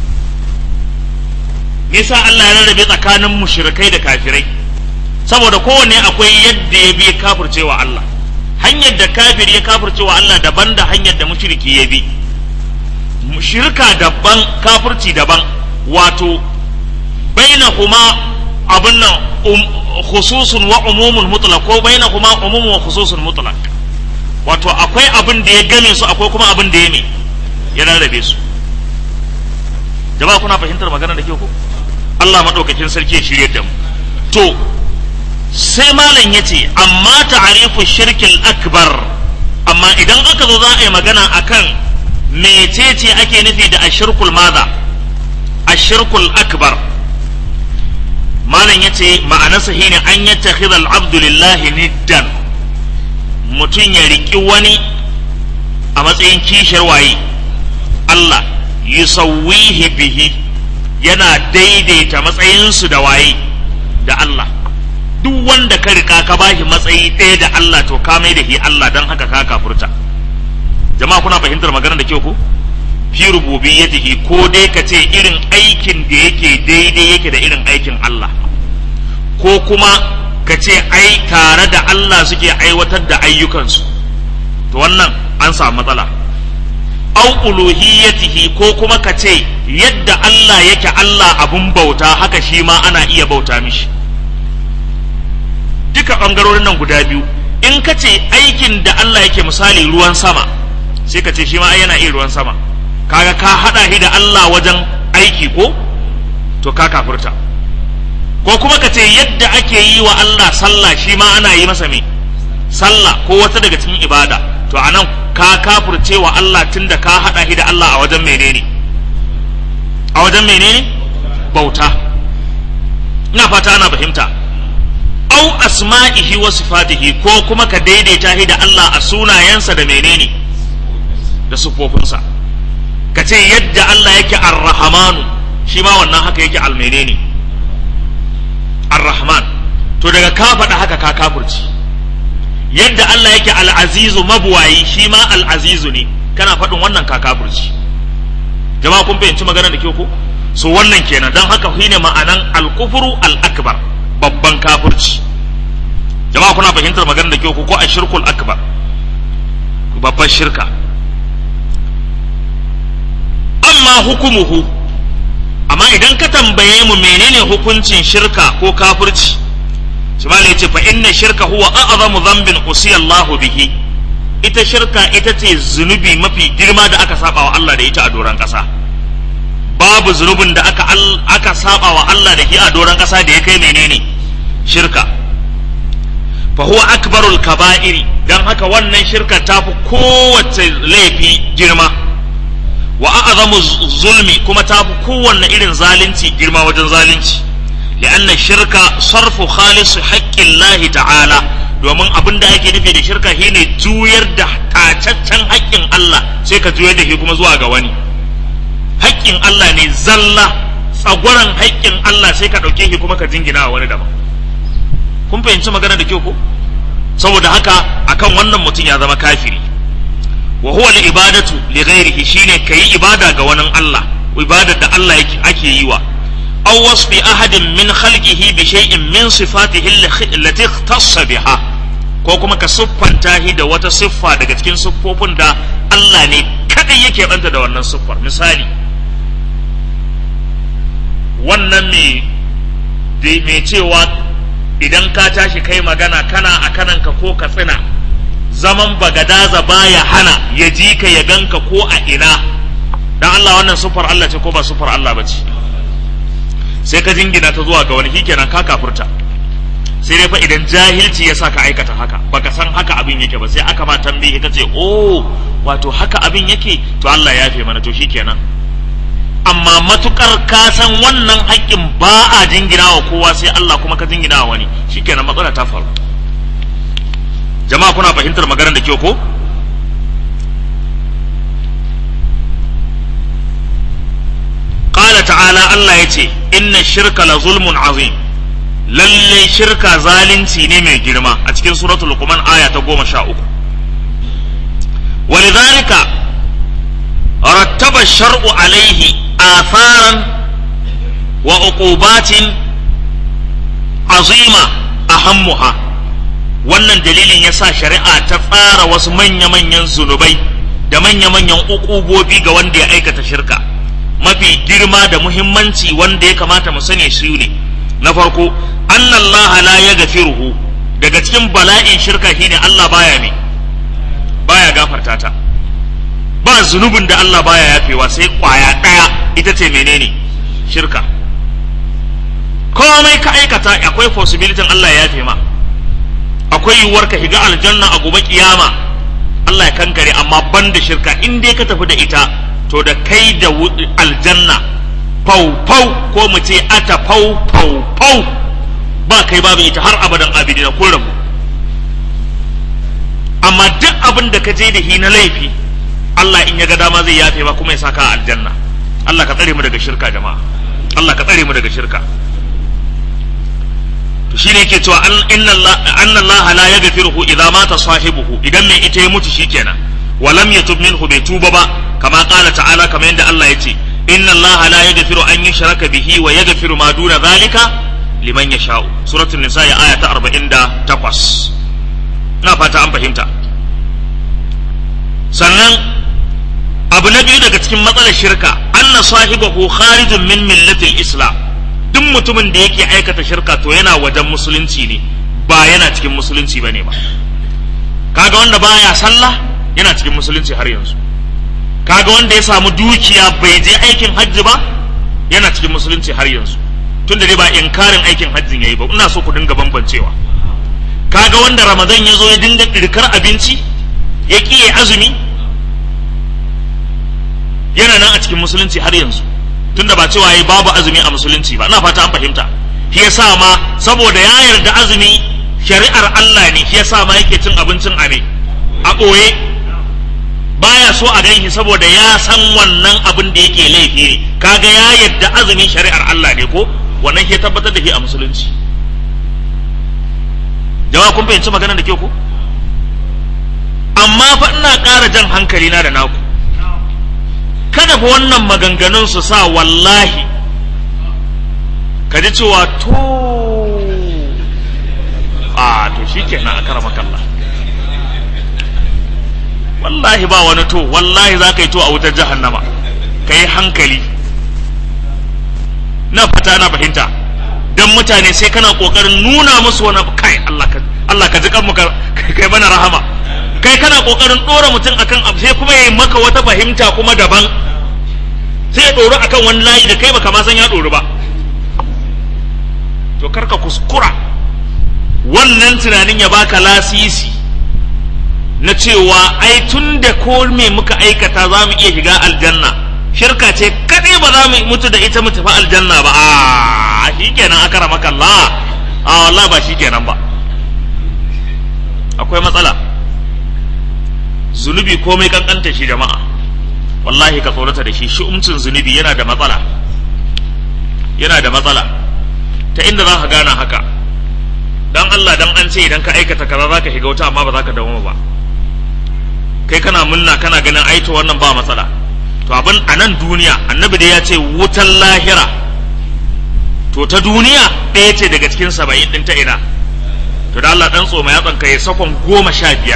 me yasa Allah ya rarrabe tsakanin mushrikai da kafirai saboda kowanne akwai yadda ya bi kafircewa Allah hanyar da kafir ya kafircewa Allah daban da hanyar da mushriki ya bi shirka daban kafirci daban wato bainahuma abin nan khususun wa umumun mutlaq ko bainahuma umumun wa khususun mutlaq wato akwai abin da ya game su akwai kuma abin da ya ne ya rarrabe su jama'a kuna fahimtar magana da ke ku Allah madaukakin sarki ya shirye da mu to sai malam yace amma ta'arifu shirkil akbar amma idan aka zo za a yi magana akan mecece ake nufi da ashirkul maza ashirkul akbar malam yace ma'anarsa shine an yattakhidha al-abdu lillahi niddan mutum ya riki wani a matsayin kishiyar waye Allah yusawwihi bihi yana daidaita matsayinsu da waye da Allah duk wanda ka rika ka bashi matsayi ɗaya da Allah to ka mai da shi Allah don haka ka kafurta jama'a kuna fahimtar maganar da kyau ko fi rububiyyatihi ko dai ka ce irin aikin da yake daidai yake da irin aikin Allah ko kuma ka ce ai tare da Allah suke aiwatar da ayyukansu to wannan an samu matsala au uluhiyyatihi ko kuma ka ce yadda Allah yake Allah abun bauta haka shi ma ana iya bauta mishi duka ɓangarorin nan guda biyu in ka ce aikin da Allah yake misali ruwan sama sai ka ce shi ma yana iya ruwan sama kaga ka haɗa shi da Allah wajen aiki ko to ka kafurta ko kuma ka ce yadda ake yi wa Allah sallah shi ma ana yi masa me sallah ko wata daga cikin ibada to anan ka kafurce wa Allah tunda ka haɗa shi da Allah a wajen menene a wajen menene bauta ina fata ana fahimta au asma'ihi wa sifatihi ko kuma ka daidaita shi da Allah a sunayensa da menene da sufofinsa ka ce yadda Allah yake ar-rahmanu shi ma wannan haka yake al-menene ar-rahman to daga ka faɗa haka ka kafurci yadda Allah yake al-azizu mabuwayi shi ma al-azizu ne kana faɗin wannan ka kafurci jama'a kun fahimci maganar da ke ko so wannan kenan don haka shine ma'anan al-kufru al-akbar babban kafurci jama'a kuna fahimtar maganar da kyau ko a shirkul akbar babbar shirka amma hukumuhu amma idan ka tambaye mu menene hukuncin shirka ko kafirci shimala ya ce fa inna shirka huwa a'zamu dhanbin usiya Allahu bihi ita shirka ita ce zunubi mafi girma da aka saba wa Allah da ita a doron ƙasa babu zunubin da aka aka saba wa Allah da shi a doron ƙasa da ya kai menene shirka fa huwa akbarul kaba'iri dan haka wannan shirka ta fi kowace laifi girma wa a'zamu zulmi kuma ta fi kowanne irin zalunci girma wajen zalunci li'anna shirka sarfu khalisu haƙƙin ta'ala domin abin da ake nufi da shirka shine juyar da tacaccen haƙƙin Allah sai ka juyar da shi kuma zuwa ga wani haƙƙin Allah ne zalla tsagwaron haƙƙin Allah sai ka ɗauke shi kuma ka jingina wa wani daban kun fahimci magana da kyau ko saboda haka akan wannan mutum ya zama kafiri wa huwa al-ibadatu li ghairihi shine kai ibada ga wani Allah ibadar da Allah yake ake yi wa aw wasfi ahadin min khalqihi bi shay'in min sifatihi allati ikhtassa biha ko kuma ka siffanta shi da wata siffa daga cikin siffofin da Allah ne kadai yake banta da wannan siffar misali wannan me mai cewa idan ka tashi kai magana kana a kananka ko ka tsina zaman bagadaza baya hana ya ji ka ya ganka ko a ina dan Allah wannan sufar Allah ce ko ba sufar Allah ba ce sai ka jingina ta zuwa ga wani shikenan ka kafurta sai dai fa idan jahilci ya sa ka aikata haka baka san haka abin yake ba sai aka ma tambaye ka ce oh wato haka abin yake to Allah ya fi mana to shikenan amma matukar ka san wannan haƙƙin ba a jingina wa kowa sai Allah kuma ka jingina wa wani shikenan matsala ta faru jama'a kuna fahimtar maganar da kyau ko qala ta'ala Allah yace inna shirka la zulmun azim lalle shirka zalunci ne mai girma a cikin suratul luqman aya ta goma sha uku ولذلك رتب الشرع عليه آثارا وعقوبات عظيمة أهمها wannan dalilin ya sa shari'a ta tsara wasu manya-manyan zunubai da manya-manyan ukubobi ga wanda ya aikata shirka mafi girma da muhimmanci wanda ya kamata mu sani su ne na farko annallaha la ya gafiruhu daga cikin bala'in shirka shine Allah baya ne baya gafarta ta ba zunubin da Allah baya yafewa sai kwaya ɗaya ita ce menene shirka komai ka aikata akwai possibility Allah ya yafe ma akwai yiwuwar ka shiga aljanna a gobe kiyama Allah ya kankare amma ban da shirka in dai ka tafi da ita to da kai da aljanna fau fau ko mu ce ata fau fau fau ba kai babu ita har abadan abidina kun rabu amma duk abin da ka je da hi na laifi Allah in ya ga dama zai yafe ba kuma ya saka a aljanna Allah ka tsare mu daga shirka jama'a Allah ka tsare mu daga shirka to shine yake cewa inna Allah anna Allah la yaghfiruhu idza mata sahibuhu idan mai ita ya mutu shikenan wa lam yatub minhu bai tuba ba kama qala ta'ala kamar yadda Allah ya ce inna Allah la yaghfiru an yushraka bihi wa yaghfiru ma duna zalika liman yasha'u suratul nisa aya ta 48 ina fata an fahimta sannan abu na biyu daga cikin matsalar shirka anna sahibahu kharijun min millatil islam duk mutumin da yake aikata shirka to yana wajen musulunci ne ba yana cikin musulunci bane ba kaga wanda baya sallah yana cikin musulunci har yanzu kaga wanda ya samu dukiya bai je aikin hajji ba yana cikin musulunci har yanzu tunda dai ba inkarin aikin hajjin yayi ba ina so ku dinga bambancewa kaga wanda ramadan ya zo ya dinga ɗirkar abinci ya ƙiye azumi yana nan a cikin musulunci har yanzu tunda ba cewa yi babu azumi a musulunci ba ina fata an fahimta shi yasa ma saboda ya yarda azumi shari'ar Allah ne shi yasa ma yake cin abincin a ne a ɓoye baya so a ganshi saboda ya san wannan abin da yake laifi ne kaga ya yarda azumi shari'ar Allah ne ko wannan ke tabbatar da shi a musulunci jama'a kun fahimci maganar da ke ku amma fa ina ƙara jan hankali na da naku kada fa wannan maganganun su sa wallahi ka ji cewa to a to shikenan akramakallah wallahi ba wani to wallahi za ka yi to a wutar jahannama ka yi hankali na fata na fahimta don mutane sai kana kokarin nuna musu wani kai Allah ka Allah ka ji kanmu kai mana rahama kai kana kokarin dora mutum akan abu sai kuma yayi maka wata fahimta kuma daban sai ya doro akan wani layi da kai baka ma san ya doro ba to karka kuskura wannan tunanin ya baka lasisi na cewa ai tun da ko me muka aikata za mu iya shiga aljanna shirka ce kadai ba za mu mutu da ita mu tafi aljanna ba a shi kenan aka rama kalla a wallah ba shi kenan ba akwai matsala zunubi komai kankanta shi jama'a wallahi ka tsorata da shi shi umcin zunubi yana da matsala yana da matsala ta inda za ka gana haka dan Allah dan an ce idan ka aikata kaza za ka shiga wuta amma ba za ka dawo ba kai kana munna kana ganin aito wannan ba matsala to abin a nan duniya annabi da ya ce wutan lahira to ta duniya ɗaya ce daga cikin saba'in ɗin ta ina to da Allah ɗan tsoma yatsan ka ya sakon goma sha biyar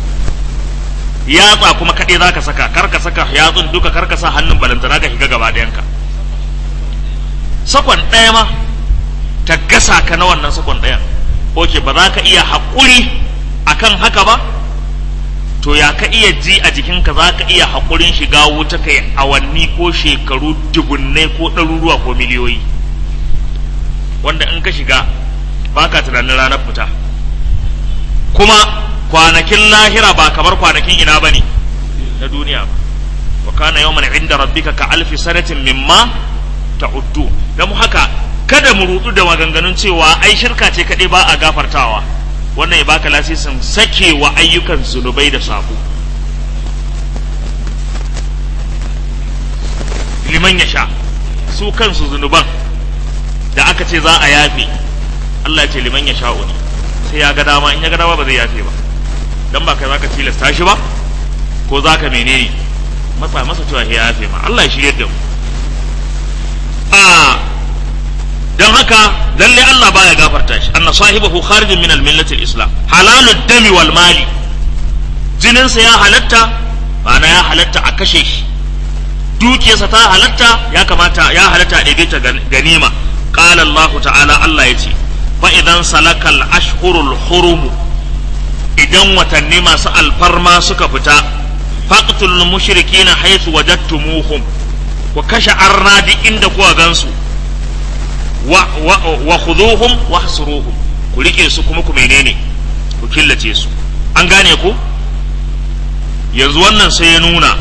yatsa kuma kaɗai za ka saka kar ka saka yatsun duka kar ka sa hannun balantana ka shiga gaba ɗayanka sakon ɗaya ma ta gasa ka na wannan sakon ɗayan oke ba za ka iya haƙuri akan haka ba to ya ka iya ji a jikinka za ka iya haƙurin shiga wuta kai awanni ko shekaru dubunnai ko ɗaruruwa ko miliyoyi wanda in ka shiga ba ka tunanin ranar fita kuma kwanakin lahira ba kamar kwanakin ina ba ne na duniya ba wa kana yawman inda rabbika ka alfi sanatin mimma ta'uddu dan haka kada mu rudu da maganganun cewa ai shirka ce kaɗai ba a gafartawa wannan ya baka lasisin sake wa ayyukan zunubai da sabo liman ya sha su kansu zunuban da aka ce za a yafe Allah ce liman ya sha'u ne sai ya ga dama in ya ga dama ba zai yafe ba dan ba kai zaka tilasta shi ba ko zaka menene matsa masa cewa ya yafe ma Allah ya shirye da mu a don haka lalle Allah baya gafarta shi anna sahibahu kharijun min al-millati al-islam halalud dami wal mali jininsa ya halatta ma'ana ya halatta a kashe shi dukiyarsa ta halatta ya kamata ya halatta a ɗebe ta ganima qala Allah ta'ala Allah yace fa idan salakal ashhurul hurum idan watanni masu alfarma suka fita faqtul mushrikina haythu wajadtumuhum ku kashe arnadi inda kuka gansu wa wa khuduhum wahsuruhum ku rike su kuma ku menene ku killace su an gane ku yanzu wannan sai ya nuna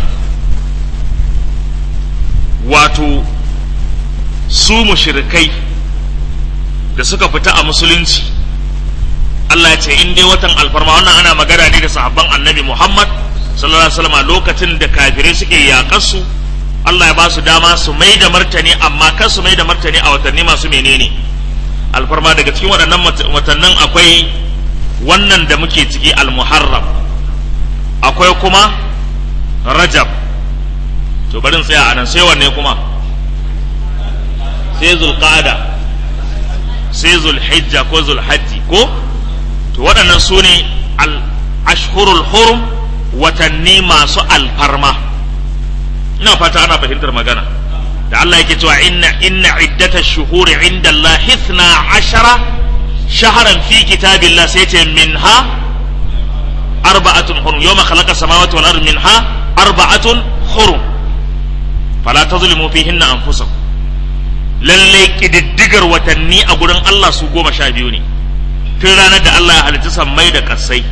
wato su mushrikai da suka fita a musulunci Allah ya ce in dai watan alfarma wannan ana magana ne da sahabban annabi Muhammad sallallahu alaihi wasallam lokacin da kafirai suke yaƙar su Allah ya ba su dama su mai da martani amma kan su mai da martani a watanni masu menene alfarma daga cikin waɗannan watannin akwai wannan da muke ciki al-muharram akwai kuma rajab to bari in tsaya anan sai wanne kuma sai zulqa'ada sai zulhijja ko zulhajji ko to waɗannan su ne al-ashhurul hurum watanni masu alfarma ina fata ana fahimtar magana da Allah yake cewa inna inna iddatash shuhuri inda Allah ithna ashara shahran fi kitabillah sai ce minha arba'atun hurum yawma khalaqa samawati wal ardi minha arba'atun hurum fala tazlimu fihinna anfusakum lalle kididdigar watanni a gurin Allah su goma sha biyu ne tun ranar da Allah ya halitta sammai da kasai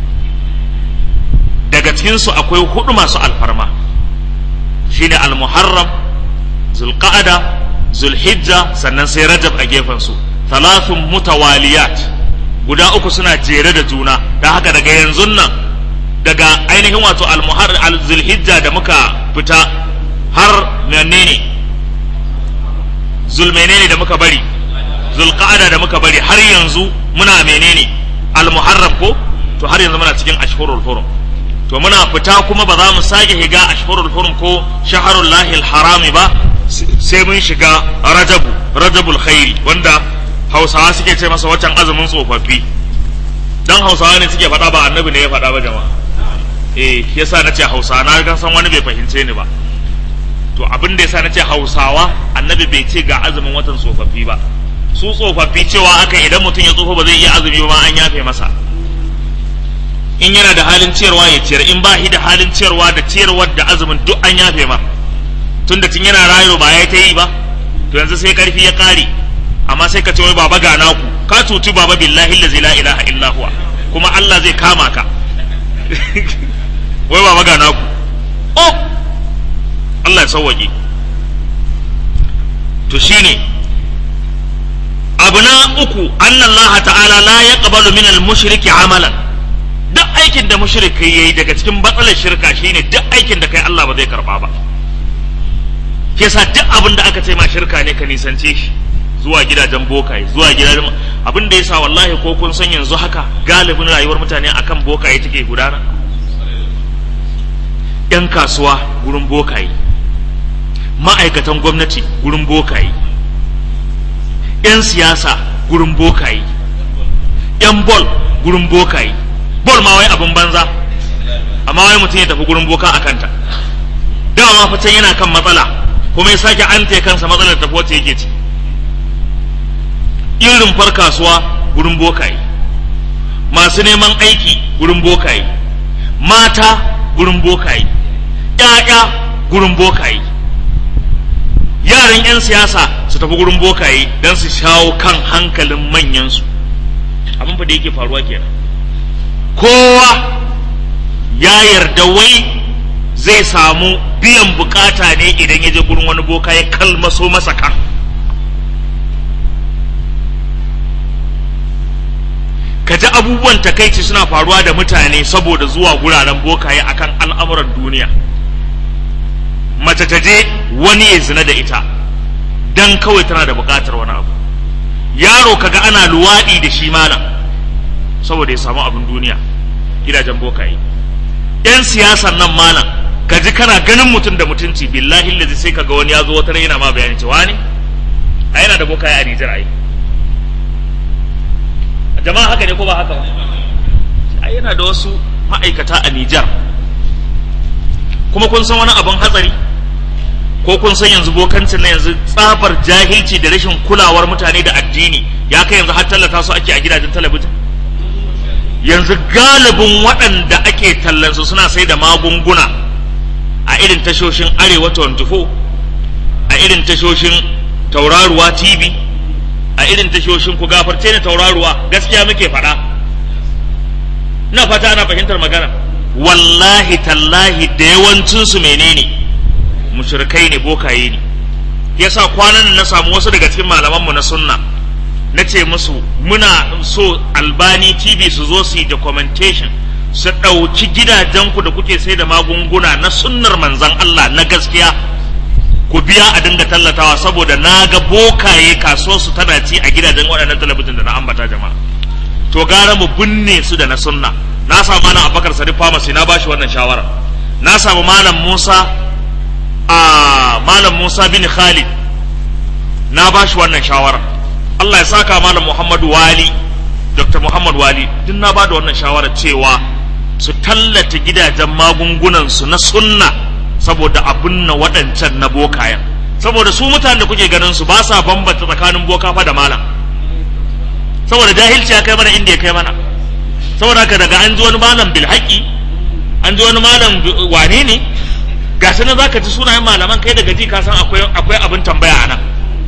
daga cikinsu akwai hudu masu alfarma shine al-muharram zulqa'ada zulhijja sannan sai rajab a gefen su thalathun mutawaliyat guda uku suna jere da juna da haka daga yanzu nan daga ainihin wato al-muharram al-zulhijja da muka fita har menene zul menene da muka bari zulqa'ada da muka bari har yanzu muna menene al-muharram ko to har yanzu muna cikin ashhurul hurum to muna fita kuma ba za mu sake shiga ashhurul hurum ko shaharul lahil harami ba sai mun shiga rajabu rajabul khairi wanda hausawa suke ce masa watan azumin tsofaffi dan hausawa ne suke faɗa ba annabi ne ya faɗa ba jama'a eh yasa nace hausawa na ga san wani bai fahimce ni ba to abin da yasa nace hausawa annabi bai ce ga azumin watan tsofaffi ba su tsofaffi cewa aka idan mutum ya tsofa ba zai iya azumi ba ma an yafe masa in yana da halin ciyarwa ya ciyar in ba shi da halin ciyarwa da ciyarwar da azumin duk an yafe ma tunda tun yana rayu ba ya ta yi ba to yanzu sai karfi ya kare amma sai ka ce wai baba ga naku ka cuci baba billahi allazi la ilaha illa huwa kuma Allah zai kama ka wai baba ga naku oh Allah ya sauwaƙe to shine abu na uku annallaha ta'ala la yaqbalu min al-mushriki amalan duk aikin da mushriki yayi daga cikin batsalar shirka shine duk aikin da kai Allah ba zai karba ba yasa duk abin da aka ce ma shirka ne ka nisance shi zuwa gidajen bokaye zuwa gidajen abin da yasa wallahi ko kun san yanzu haka galibin rayuwar mutane akan bokaye take gudana yan kasuwa gurin bokaye ma'aikatan gwamnati gurin bokaye yan siyasa gurin bokaye yan bol gurin bokaye bol ma wai abin banza amma wai mutum ya tafi gurin boka a kanta dama fa can yana kan matsala kuma ya sake an kansa matsalar tafi wacce yake ci yin rumfar kasuwa gurin bokaye masu neman aiki gurin bokaye mata gurin bokaye ƴaƴa gurin bokaye yaran 'yan siyasa su tafi gurin bokaye don su shawo kan hankalin manyansu abin fa da yake faruwa kenan kowa ya yarda wai zai samu biyan bukata ne idan ya je gurin wani boka ya kalmaso masa kan ka ji abubuwan takaici suna faruwa da mutane saboda zuwa guraren bokaye akan al'amuran duniya mace ta je wani ya zina da ita dan kawai tana da bukatar wani abu yaro kaga ana luwaɗi da shi malam saboda ya samu abin duniya gidajen bokaye yan siyasan nan malam ka ji kana ganin mutum da mutunci billahi lazi sai kaga wani ya zo wata yana ma bayani cewa ne a yana da bokaye a Nijar ai jama'a haka ne ko ba haka ba a yana da wasu ma'aikata a Nijar kuma kun san wani abin hatsari ko kun san yanzu bokancin na yanzu tsabar jahilci da rashin kulawar mutane da addini ya kai yanzu har tallata su ake a gidajen talabijin yanzu galibin waɗanda ake tallansu suna sai da magunguna a irin tashoshin arewa 24 a irin tashoshin tauraruwa tv a irin tashoshin ku gafarce ne tauraruwa gaskiya muke faɗa ina fata ana fahimtar magana wallahi tallahi da yawancinsu menene mushrikai ne bokaye ne yasa kwanan na samu wasu daga cikin malamanmu na sunna na ce musu muna so albani tv su zo su yi documentation su ɗauki gidajenku da kuke sai da magunguna na sunnar manzan Allah na gaskiya ku biya a dinga tallatawa saboda na ga bokaye kasuwar su tana ci a gidajen waɗannan talabijin da na ambata jama'a to gara mu binne su da na sunna na samu malam abubakar sadiq pharmacy na bashi wannan shawara na samu malam musa a malam musa bin khalid na bashi wannan shawara Allah ya saka malam Muhammadu Wali Dr. Muhammad Wali duk na bada wannan shawarar cewa su tallata gidajen magungunan su na sunna saboda abin na waɗancan na bokayen saboda su mutanen da kuke ganin su ba sa bambanta tsakanin boka fa da malam saboda jahilci ya kai mana inda ya kai mana saboda haka daga an ji wani malam bil haƙi an ji wani malam wane ne ga shi na zaka ji sunayen malaman kai daga ji ka san akwai akwai abin tambaya a nan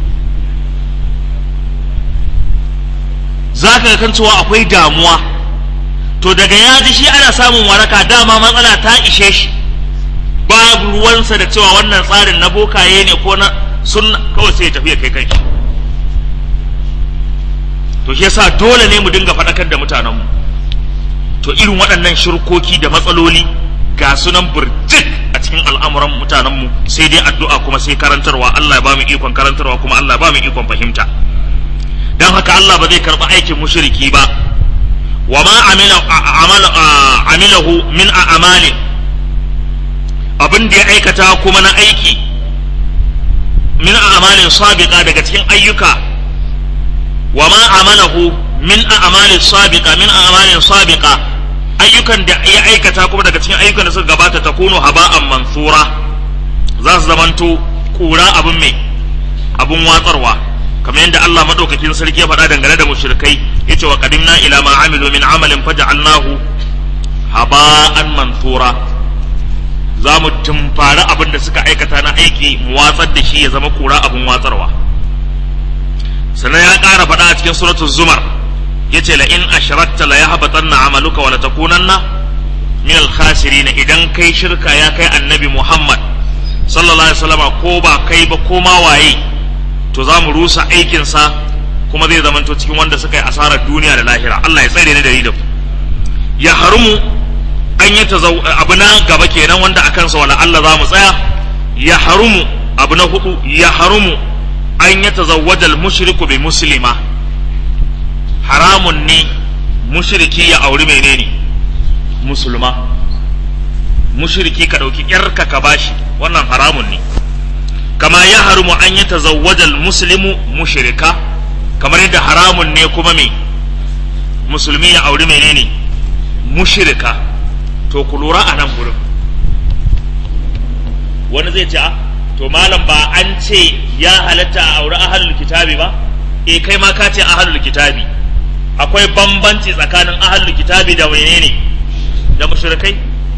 za ka kan cewa akwai damuwa to daga ya ji shi ana samun waraka dama matsala ta ishe shi babu ruwansa da cewa wannan tsarin na bokaye ne ko na sunna kawai sai ya tafi ya kai kanshi to shi yasa dole ne mu dinga faɗakar da mutanenmu to irin waɗannan shirkoki da matsaloli ga sunan burjik a cikin al'amuran mutanenmu sai dai addu'a kuma sai karantarwa Allah ya ba mu ikon karantarwa kuma Allah ya ba mu ikon fahimta dan haka Allah ba zai karɓi aikin mushriki ba wa ma amila amilahu min a'malin abin da ya aikata kuma na aiki min a'malin sabiqa daga cikin ayyuka wa ma amalahu min a'malin sabiqa min a'malin sabiqa ayyukan da ya aikata kuma daga cikin ayyukan da suka gabata ta kuno haba'an mansura za su zamanto kura abin mai abin watsarwa kamar yadda Allah madaukakin sarki ya faɗa dangane da mushrikai yace wa qadimna ila ma amilu min amalin faj'alnahu haba'an mansura za mu tumfari abin da suka aikata na aiki mu watsar da shi ya zama kura abin watsarwa sannan ya ƙara faɗa a cikin suratul zumar yace la in ashrakta la yahbatanna amaluka wa la takunanna min al khasirin idan kai shirka ya kai annabi Muhammad sallallahu alaihi wasallama ko ba kai ba ko ma waye to za mu rusa aikin sa kuma zai zamanto cikin wanda suka yi asarar duniya da lahira Allah ya tsare ni da da ya harumu an yi abu na gaba kenan wanda a kansa wala Allah za mu tsaya ya harumu abu na hudu ya harumu an yi tazawwajal mushriku bi muslima haramun ne mushriki ya auri menene musulma mushriki ka ɗauki ƴarka ka bashi wannan haramun ne kama ya harumu an yi tazawwajal muslimu mushrika kamar yadda haramun ne kuma me musulmi ya auri menene mushrika to ku lura a nan gurin wani zai ce a to malam ba an ce ya halatta a auri ahalul kitabi ba e kai ma ka ce ahalul kitabi akwai bambanci tsakanin ahalul kitabi da menene da mushrikai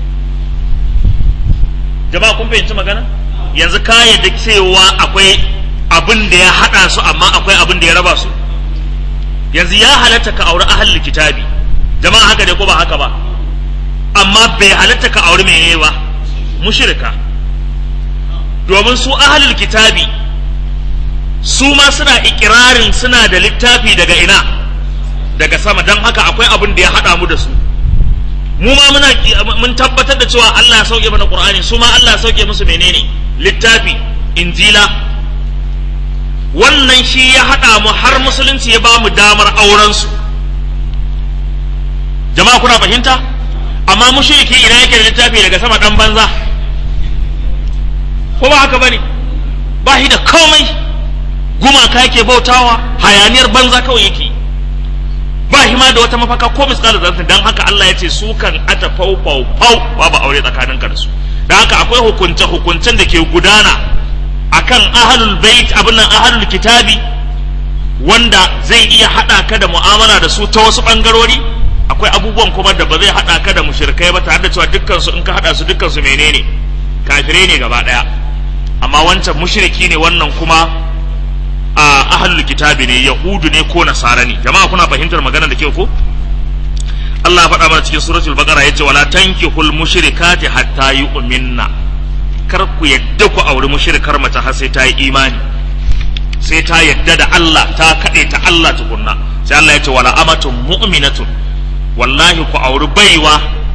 jama'a kun fahimci magana yanzu ka yadda cewa akwai abin da ya hada su amma akwai abin da ya raba su yanzu ya halatta ka auri ahalul kitabi jama'a haka ne ko ba haka ba amma bai halatta ka auri menene ba mushrika domin su ahalul kitabi su ma suna ikirarin suna da littafi daga ina daga sama don haka akwai abin da ya haɗa mu da su mu ma muna mun tabbatar da cewa Allah ya sauke mana Qur'ani su ma Allah ya sauke musu menene littafi injila wannan shi ya haɗa mu har musulunci ya ba mu damar auren su jama'a kuna fahimta amma mushriki ina yake da littafi daga sama dan banza ko ba haka bane ba shi da komai gumaka yake bautawa hayaniyar banza kawai yake ba shi ma da wata mafaka ko misqal zartin dan haka Allah ya ce su kan ata fau fau fau babu aure tsakanin ka da su dan haka akwai hukunce hukuncen da ke gudana akan ahlul bait abin nan ahlul kitabi wanda zai iya hada ka da mu'amala da su ta wasu bangarori akwai abubuwan kuma da ba zai hada ka da mushrikai ba tare da cewa dukkan su in ka hada su dukkan su menene kafirai ne gaba daya amma wancan mushriki ne wannan kuma a ahlul kitabi ne yahudu ne ko nasara ne jama'a kuna fahimtar magana da kyau ko Allah ya faɗa mana cikin suratul baqara yace wala tankihul mushrikati hatta yu'minna kar ku yadda ku auri mushrikar mace har sai ta yi imani sai ta yadda da Allah ta kade ta Allah tukunna sai Allah ya ce wala amatun mu'minatun wallahi ku auri baiwa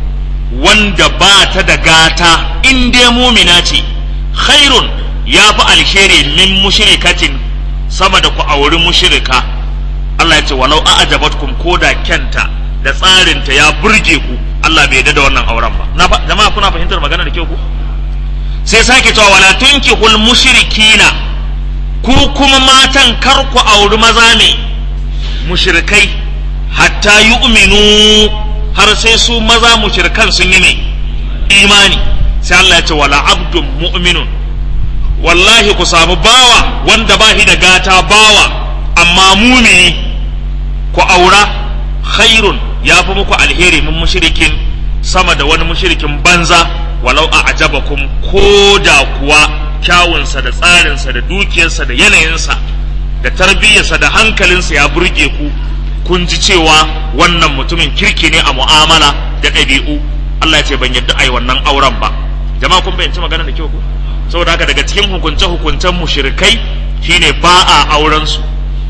wanda ba ta da gata in dai mumina ce khairun ya fi alheri min mushrikatin sama da ku auri mushrika Allah ya ce walau a'jabatkum ko da kyanta da tsarinta ya burge ku Allah bai yarda da wannan auren ba na jama'a kuna fahimtar magana da kyau ku sai sake cewa wala tunkihul mushrikina ku kuma matan kar ku auri maza ne mushrikai hatta yu'minu har sai su maza mushrikan sun yi mai imani sai Allah ya ce wala abdun mu'minun wallahi ku samu bawa wanda ba shi da gata bawa amma mumini ku aura khairun ya fi muku alheri min mushrikin sama da wani mushrikin banza walau a ajabakum ko da kuwa kyawunsa da tsarinsa da dukiyarsa da yanayinsa da tarbiyyarsa da hankalinsa ya burge ku kun ji cewa wannan mutumin kirki ne a mu'amala da ɗabi'u Allah ya ce ban yadda ai wannan auren ba jama'a kun fahimci magana da kyau ku saboda haka daga cikin hukunce hukuncen mushrikai shine ba a auren su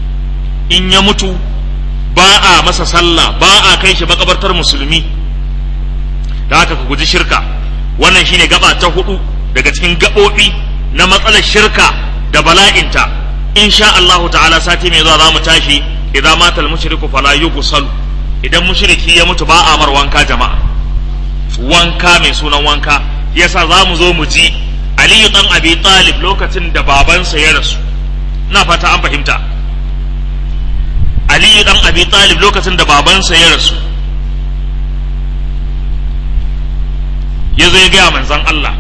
in ya mutu ba a masa sallah ba a kai shi makabartar musulmi da haka ku guji shirka wannan shine gaba ta hudu daga cikin gaɓoɓi na matsalar shirka da bala'inta insha Allahu ta'ala sati mai zuwa za mu tashi idza mata al-mushriku fala yughsal idan mushriki ya mutu ba a mar wanka jama'a wanka mai sunan wanka yasa za mu zo mu ji Aliyu dan Abi Talib lokacin da babansa ya rasu ina fata an fahimta Aliyu dan abi talib lokacin da babansa ya rasu ya zo ya gaya manzan Allah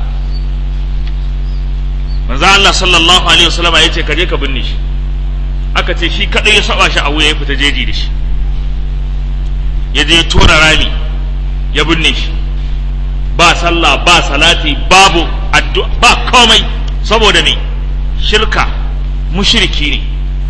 manzan Allah sallallahu alaihi wasallama ya ce ka je ka binne shi aka ce shi kadai ya saba shi a wuya ya fita jeji da shi ya je ya tona rami ya binne shi ba sallah ba salati babu addu'a ba komai saboda me shirka mushriki ne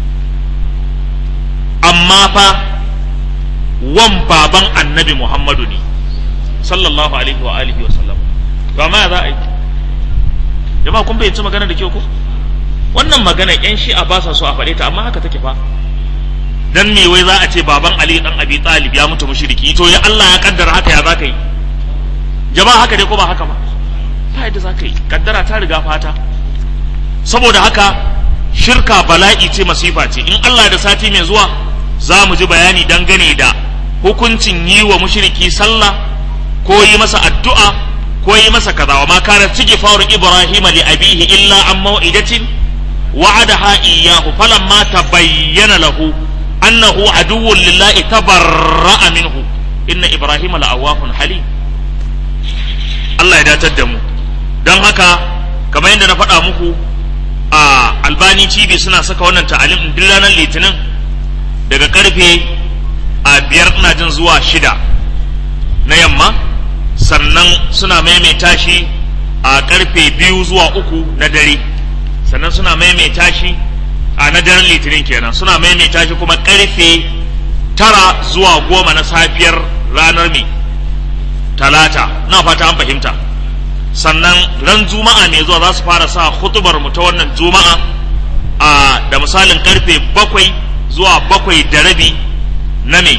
amma fa wan baban annabi Muhammadu ne sallallahu alaihi wa alihi wa sallam to amma za a yi jama'a kun bayyanci magana da kyau ko wannan magana yan shi'a ba sa so a faɗe ta amma haka take fa dan me wai za a ce baban Ali dan Abi Talib ya mutu mushriki to ya Allah ya kaddara haka ya zaka yi jama'a haka dai ko ba haka ba ba yadda zaka yi kaddara ta riga fata saboda haka shirka bala'i ce masifa ce in Allah da sati mai zuwa za mu ji bayani dangane da hukuncin yi wa mushriki sallah ko yi masa addu'a ko yi masa kaza wa ma kana faru ibrahim li abihi illa an mau'idatin wa'adaha iyyahu falamma tabayyana lahu annahu aduwwun lillahi tabarra'a minhu inna ibrahim la'awahun halim Allah ya datar da mu don haka kamar yadda na faɗa muku a albani tv suna saka wannan ta'alim din duk ranar litinin daga karfe a biyar ina jin zuwa shida na yamma sannan suna maimaita shi a karfe biyu zuwa uku na dare sannan suna maimaita shi a na daren litinin kenan suna maimaita shi kuma karfe tara zuwa goma na safiyar ranar mai talata na fata an fahimta sannan ran juma'a ne zuwa za su fara sa hutubar mu ta wannan juma'a a da misalin karfe bakwai zuwa bakwai da rabi na me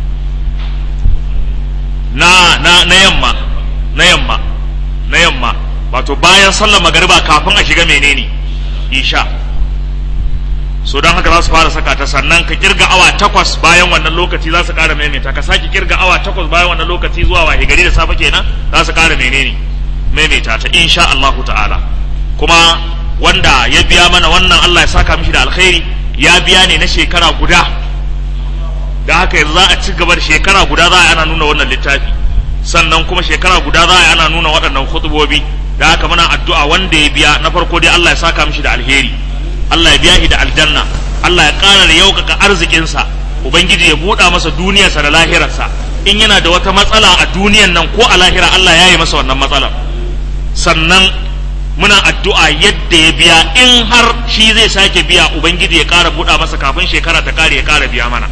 na na na yamma na yamma na yamma wato bayan sallar magariba kafin a shiga menene isha so don haka za su fara saka ta sannan ka kirga awa takwas bayan wannan lokaci za su ƙara maimaita ka sake kirga awa takwas bayan wannan lokaci zuwa wahe gari da safe kenan za su ƙara menene maimaita ta insha Allahu ta'ala kuma wanda ya biya mana wannan Allah ya saka mishi da alkhairi ya biya ne na shekara guda da haka yanzu za a ci gaba da shekara guda za a ana nuna wannan littafi sannan kuma shekara guda za a ana nuna waɗannan khutubobi da haka muna addu'a wanda ya biya na farko dai Allah ya saka mishi da alheri Allah ya biya shi da aljanna Allah ya ƙara da yaukaka arzikinsa ubangiji ya buɗa masa duniyarsa da lahirarsa in yana da wata matsala a duniyan nan ko a lahira Allah ya yi masa wannan matsalar sannan muna addu'a yadda ya biya in har shi zai sake biya ubangiji ya ƙara buɗa masa kafin shekara ta ƙare ya ƙara biya mana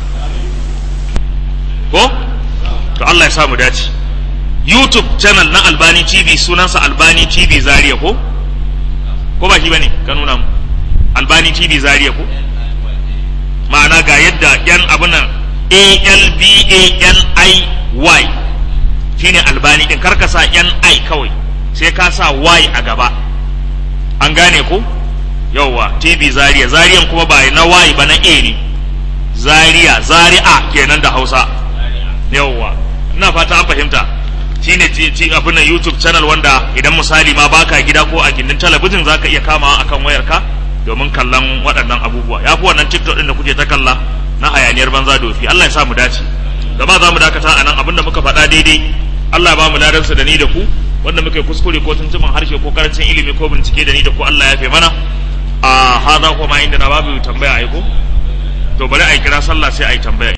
ko to Allah ya sa mu dace YouTube channel na Albani TV sunansa Albani TV Zaria ko ko ba shi bane ka nuna mu Albani TV Zaria ko ma'ana ga yadda yan abun nan A L B A N I Y shine Albani din karka sa N I kawai sai ka sa Y a gaba an gane ko yauwa TV Zaria Zariyan kuma ba na Y ba na A ne Zaria Zari'a kenan da Hausa yauwa ina fata an fahimta shine ci abin nan YouTube channel wanda idan misali ma baka gida ko a gindin talabijin zaka iya kamawa akan wayarka domin kallon waɗannan abubuwa ya fi wannan TikTok din da kuke ta kalla na hayaniyar banza dofi Allah ya sa mu dace gaba za mu dakata a nan abinda muka faɗa daidai Allah ya ba mu ladansa da ni da ku wanda muka yi kuskure ko tuntuban harshe ko karancin ilimi ko bincike da ni da ku Allah ya fi mana a hada kuma inda na babu tambaya ai ko to bari a yi kira sallah sai a yi tambaya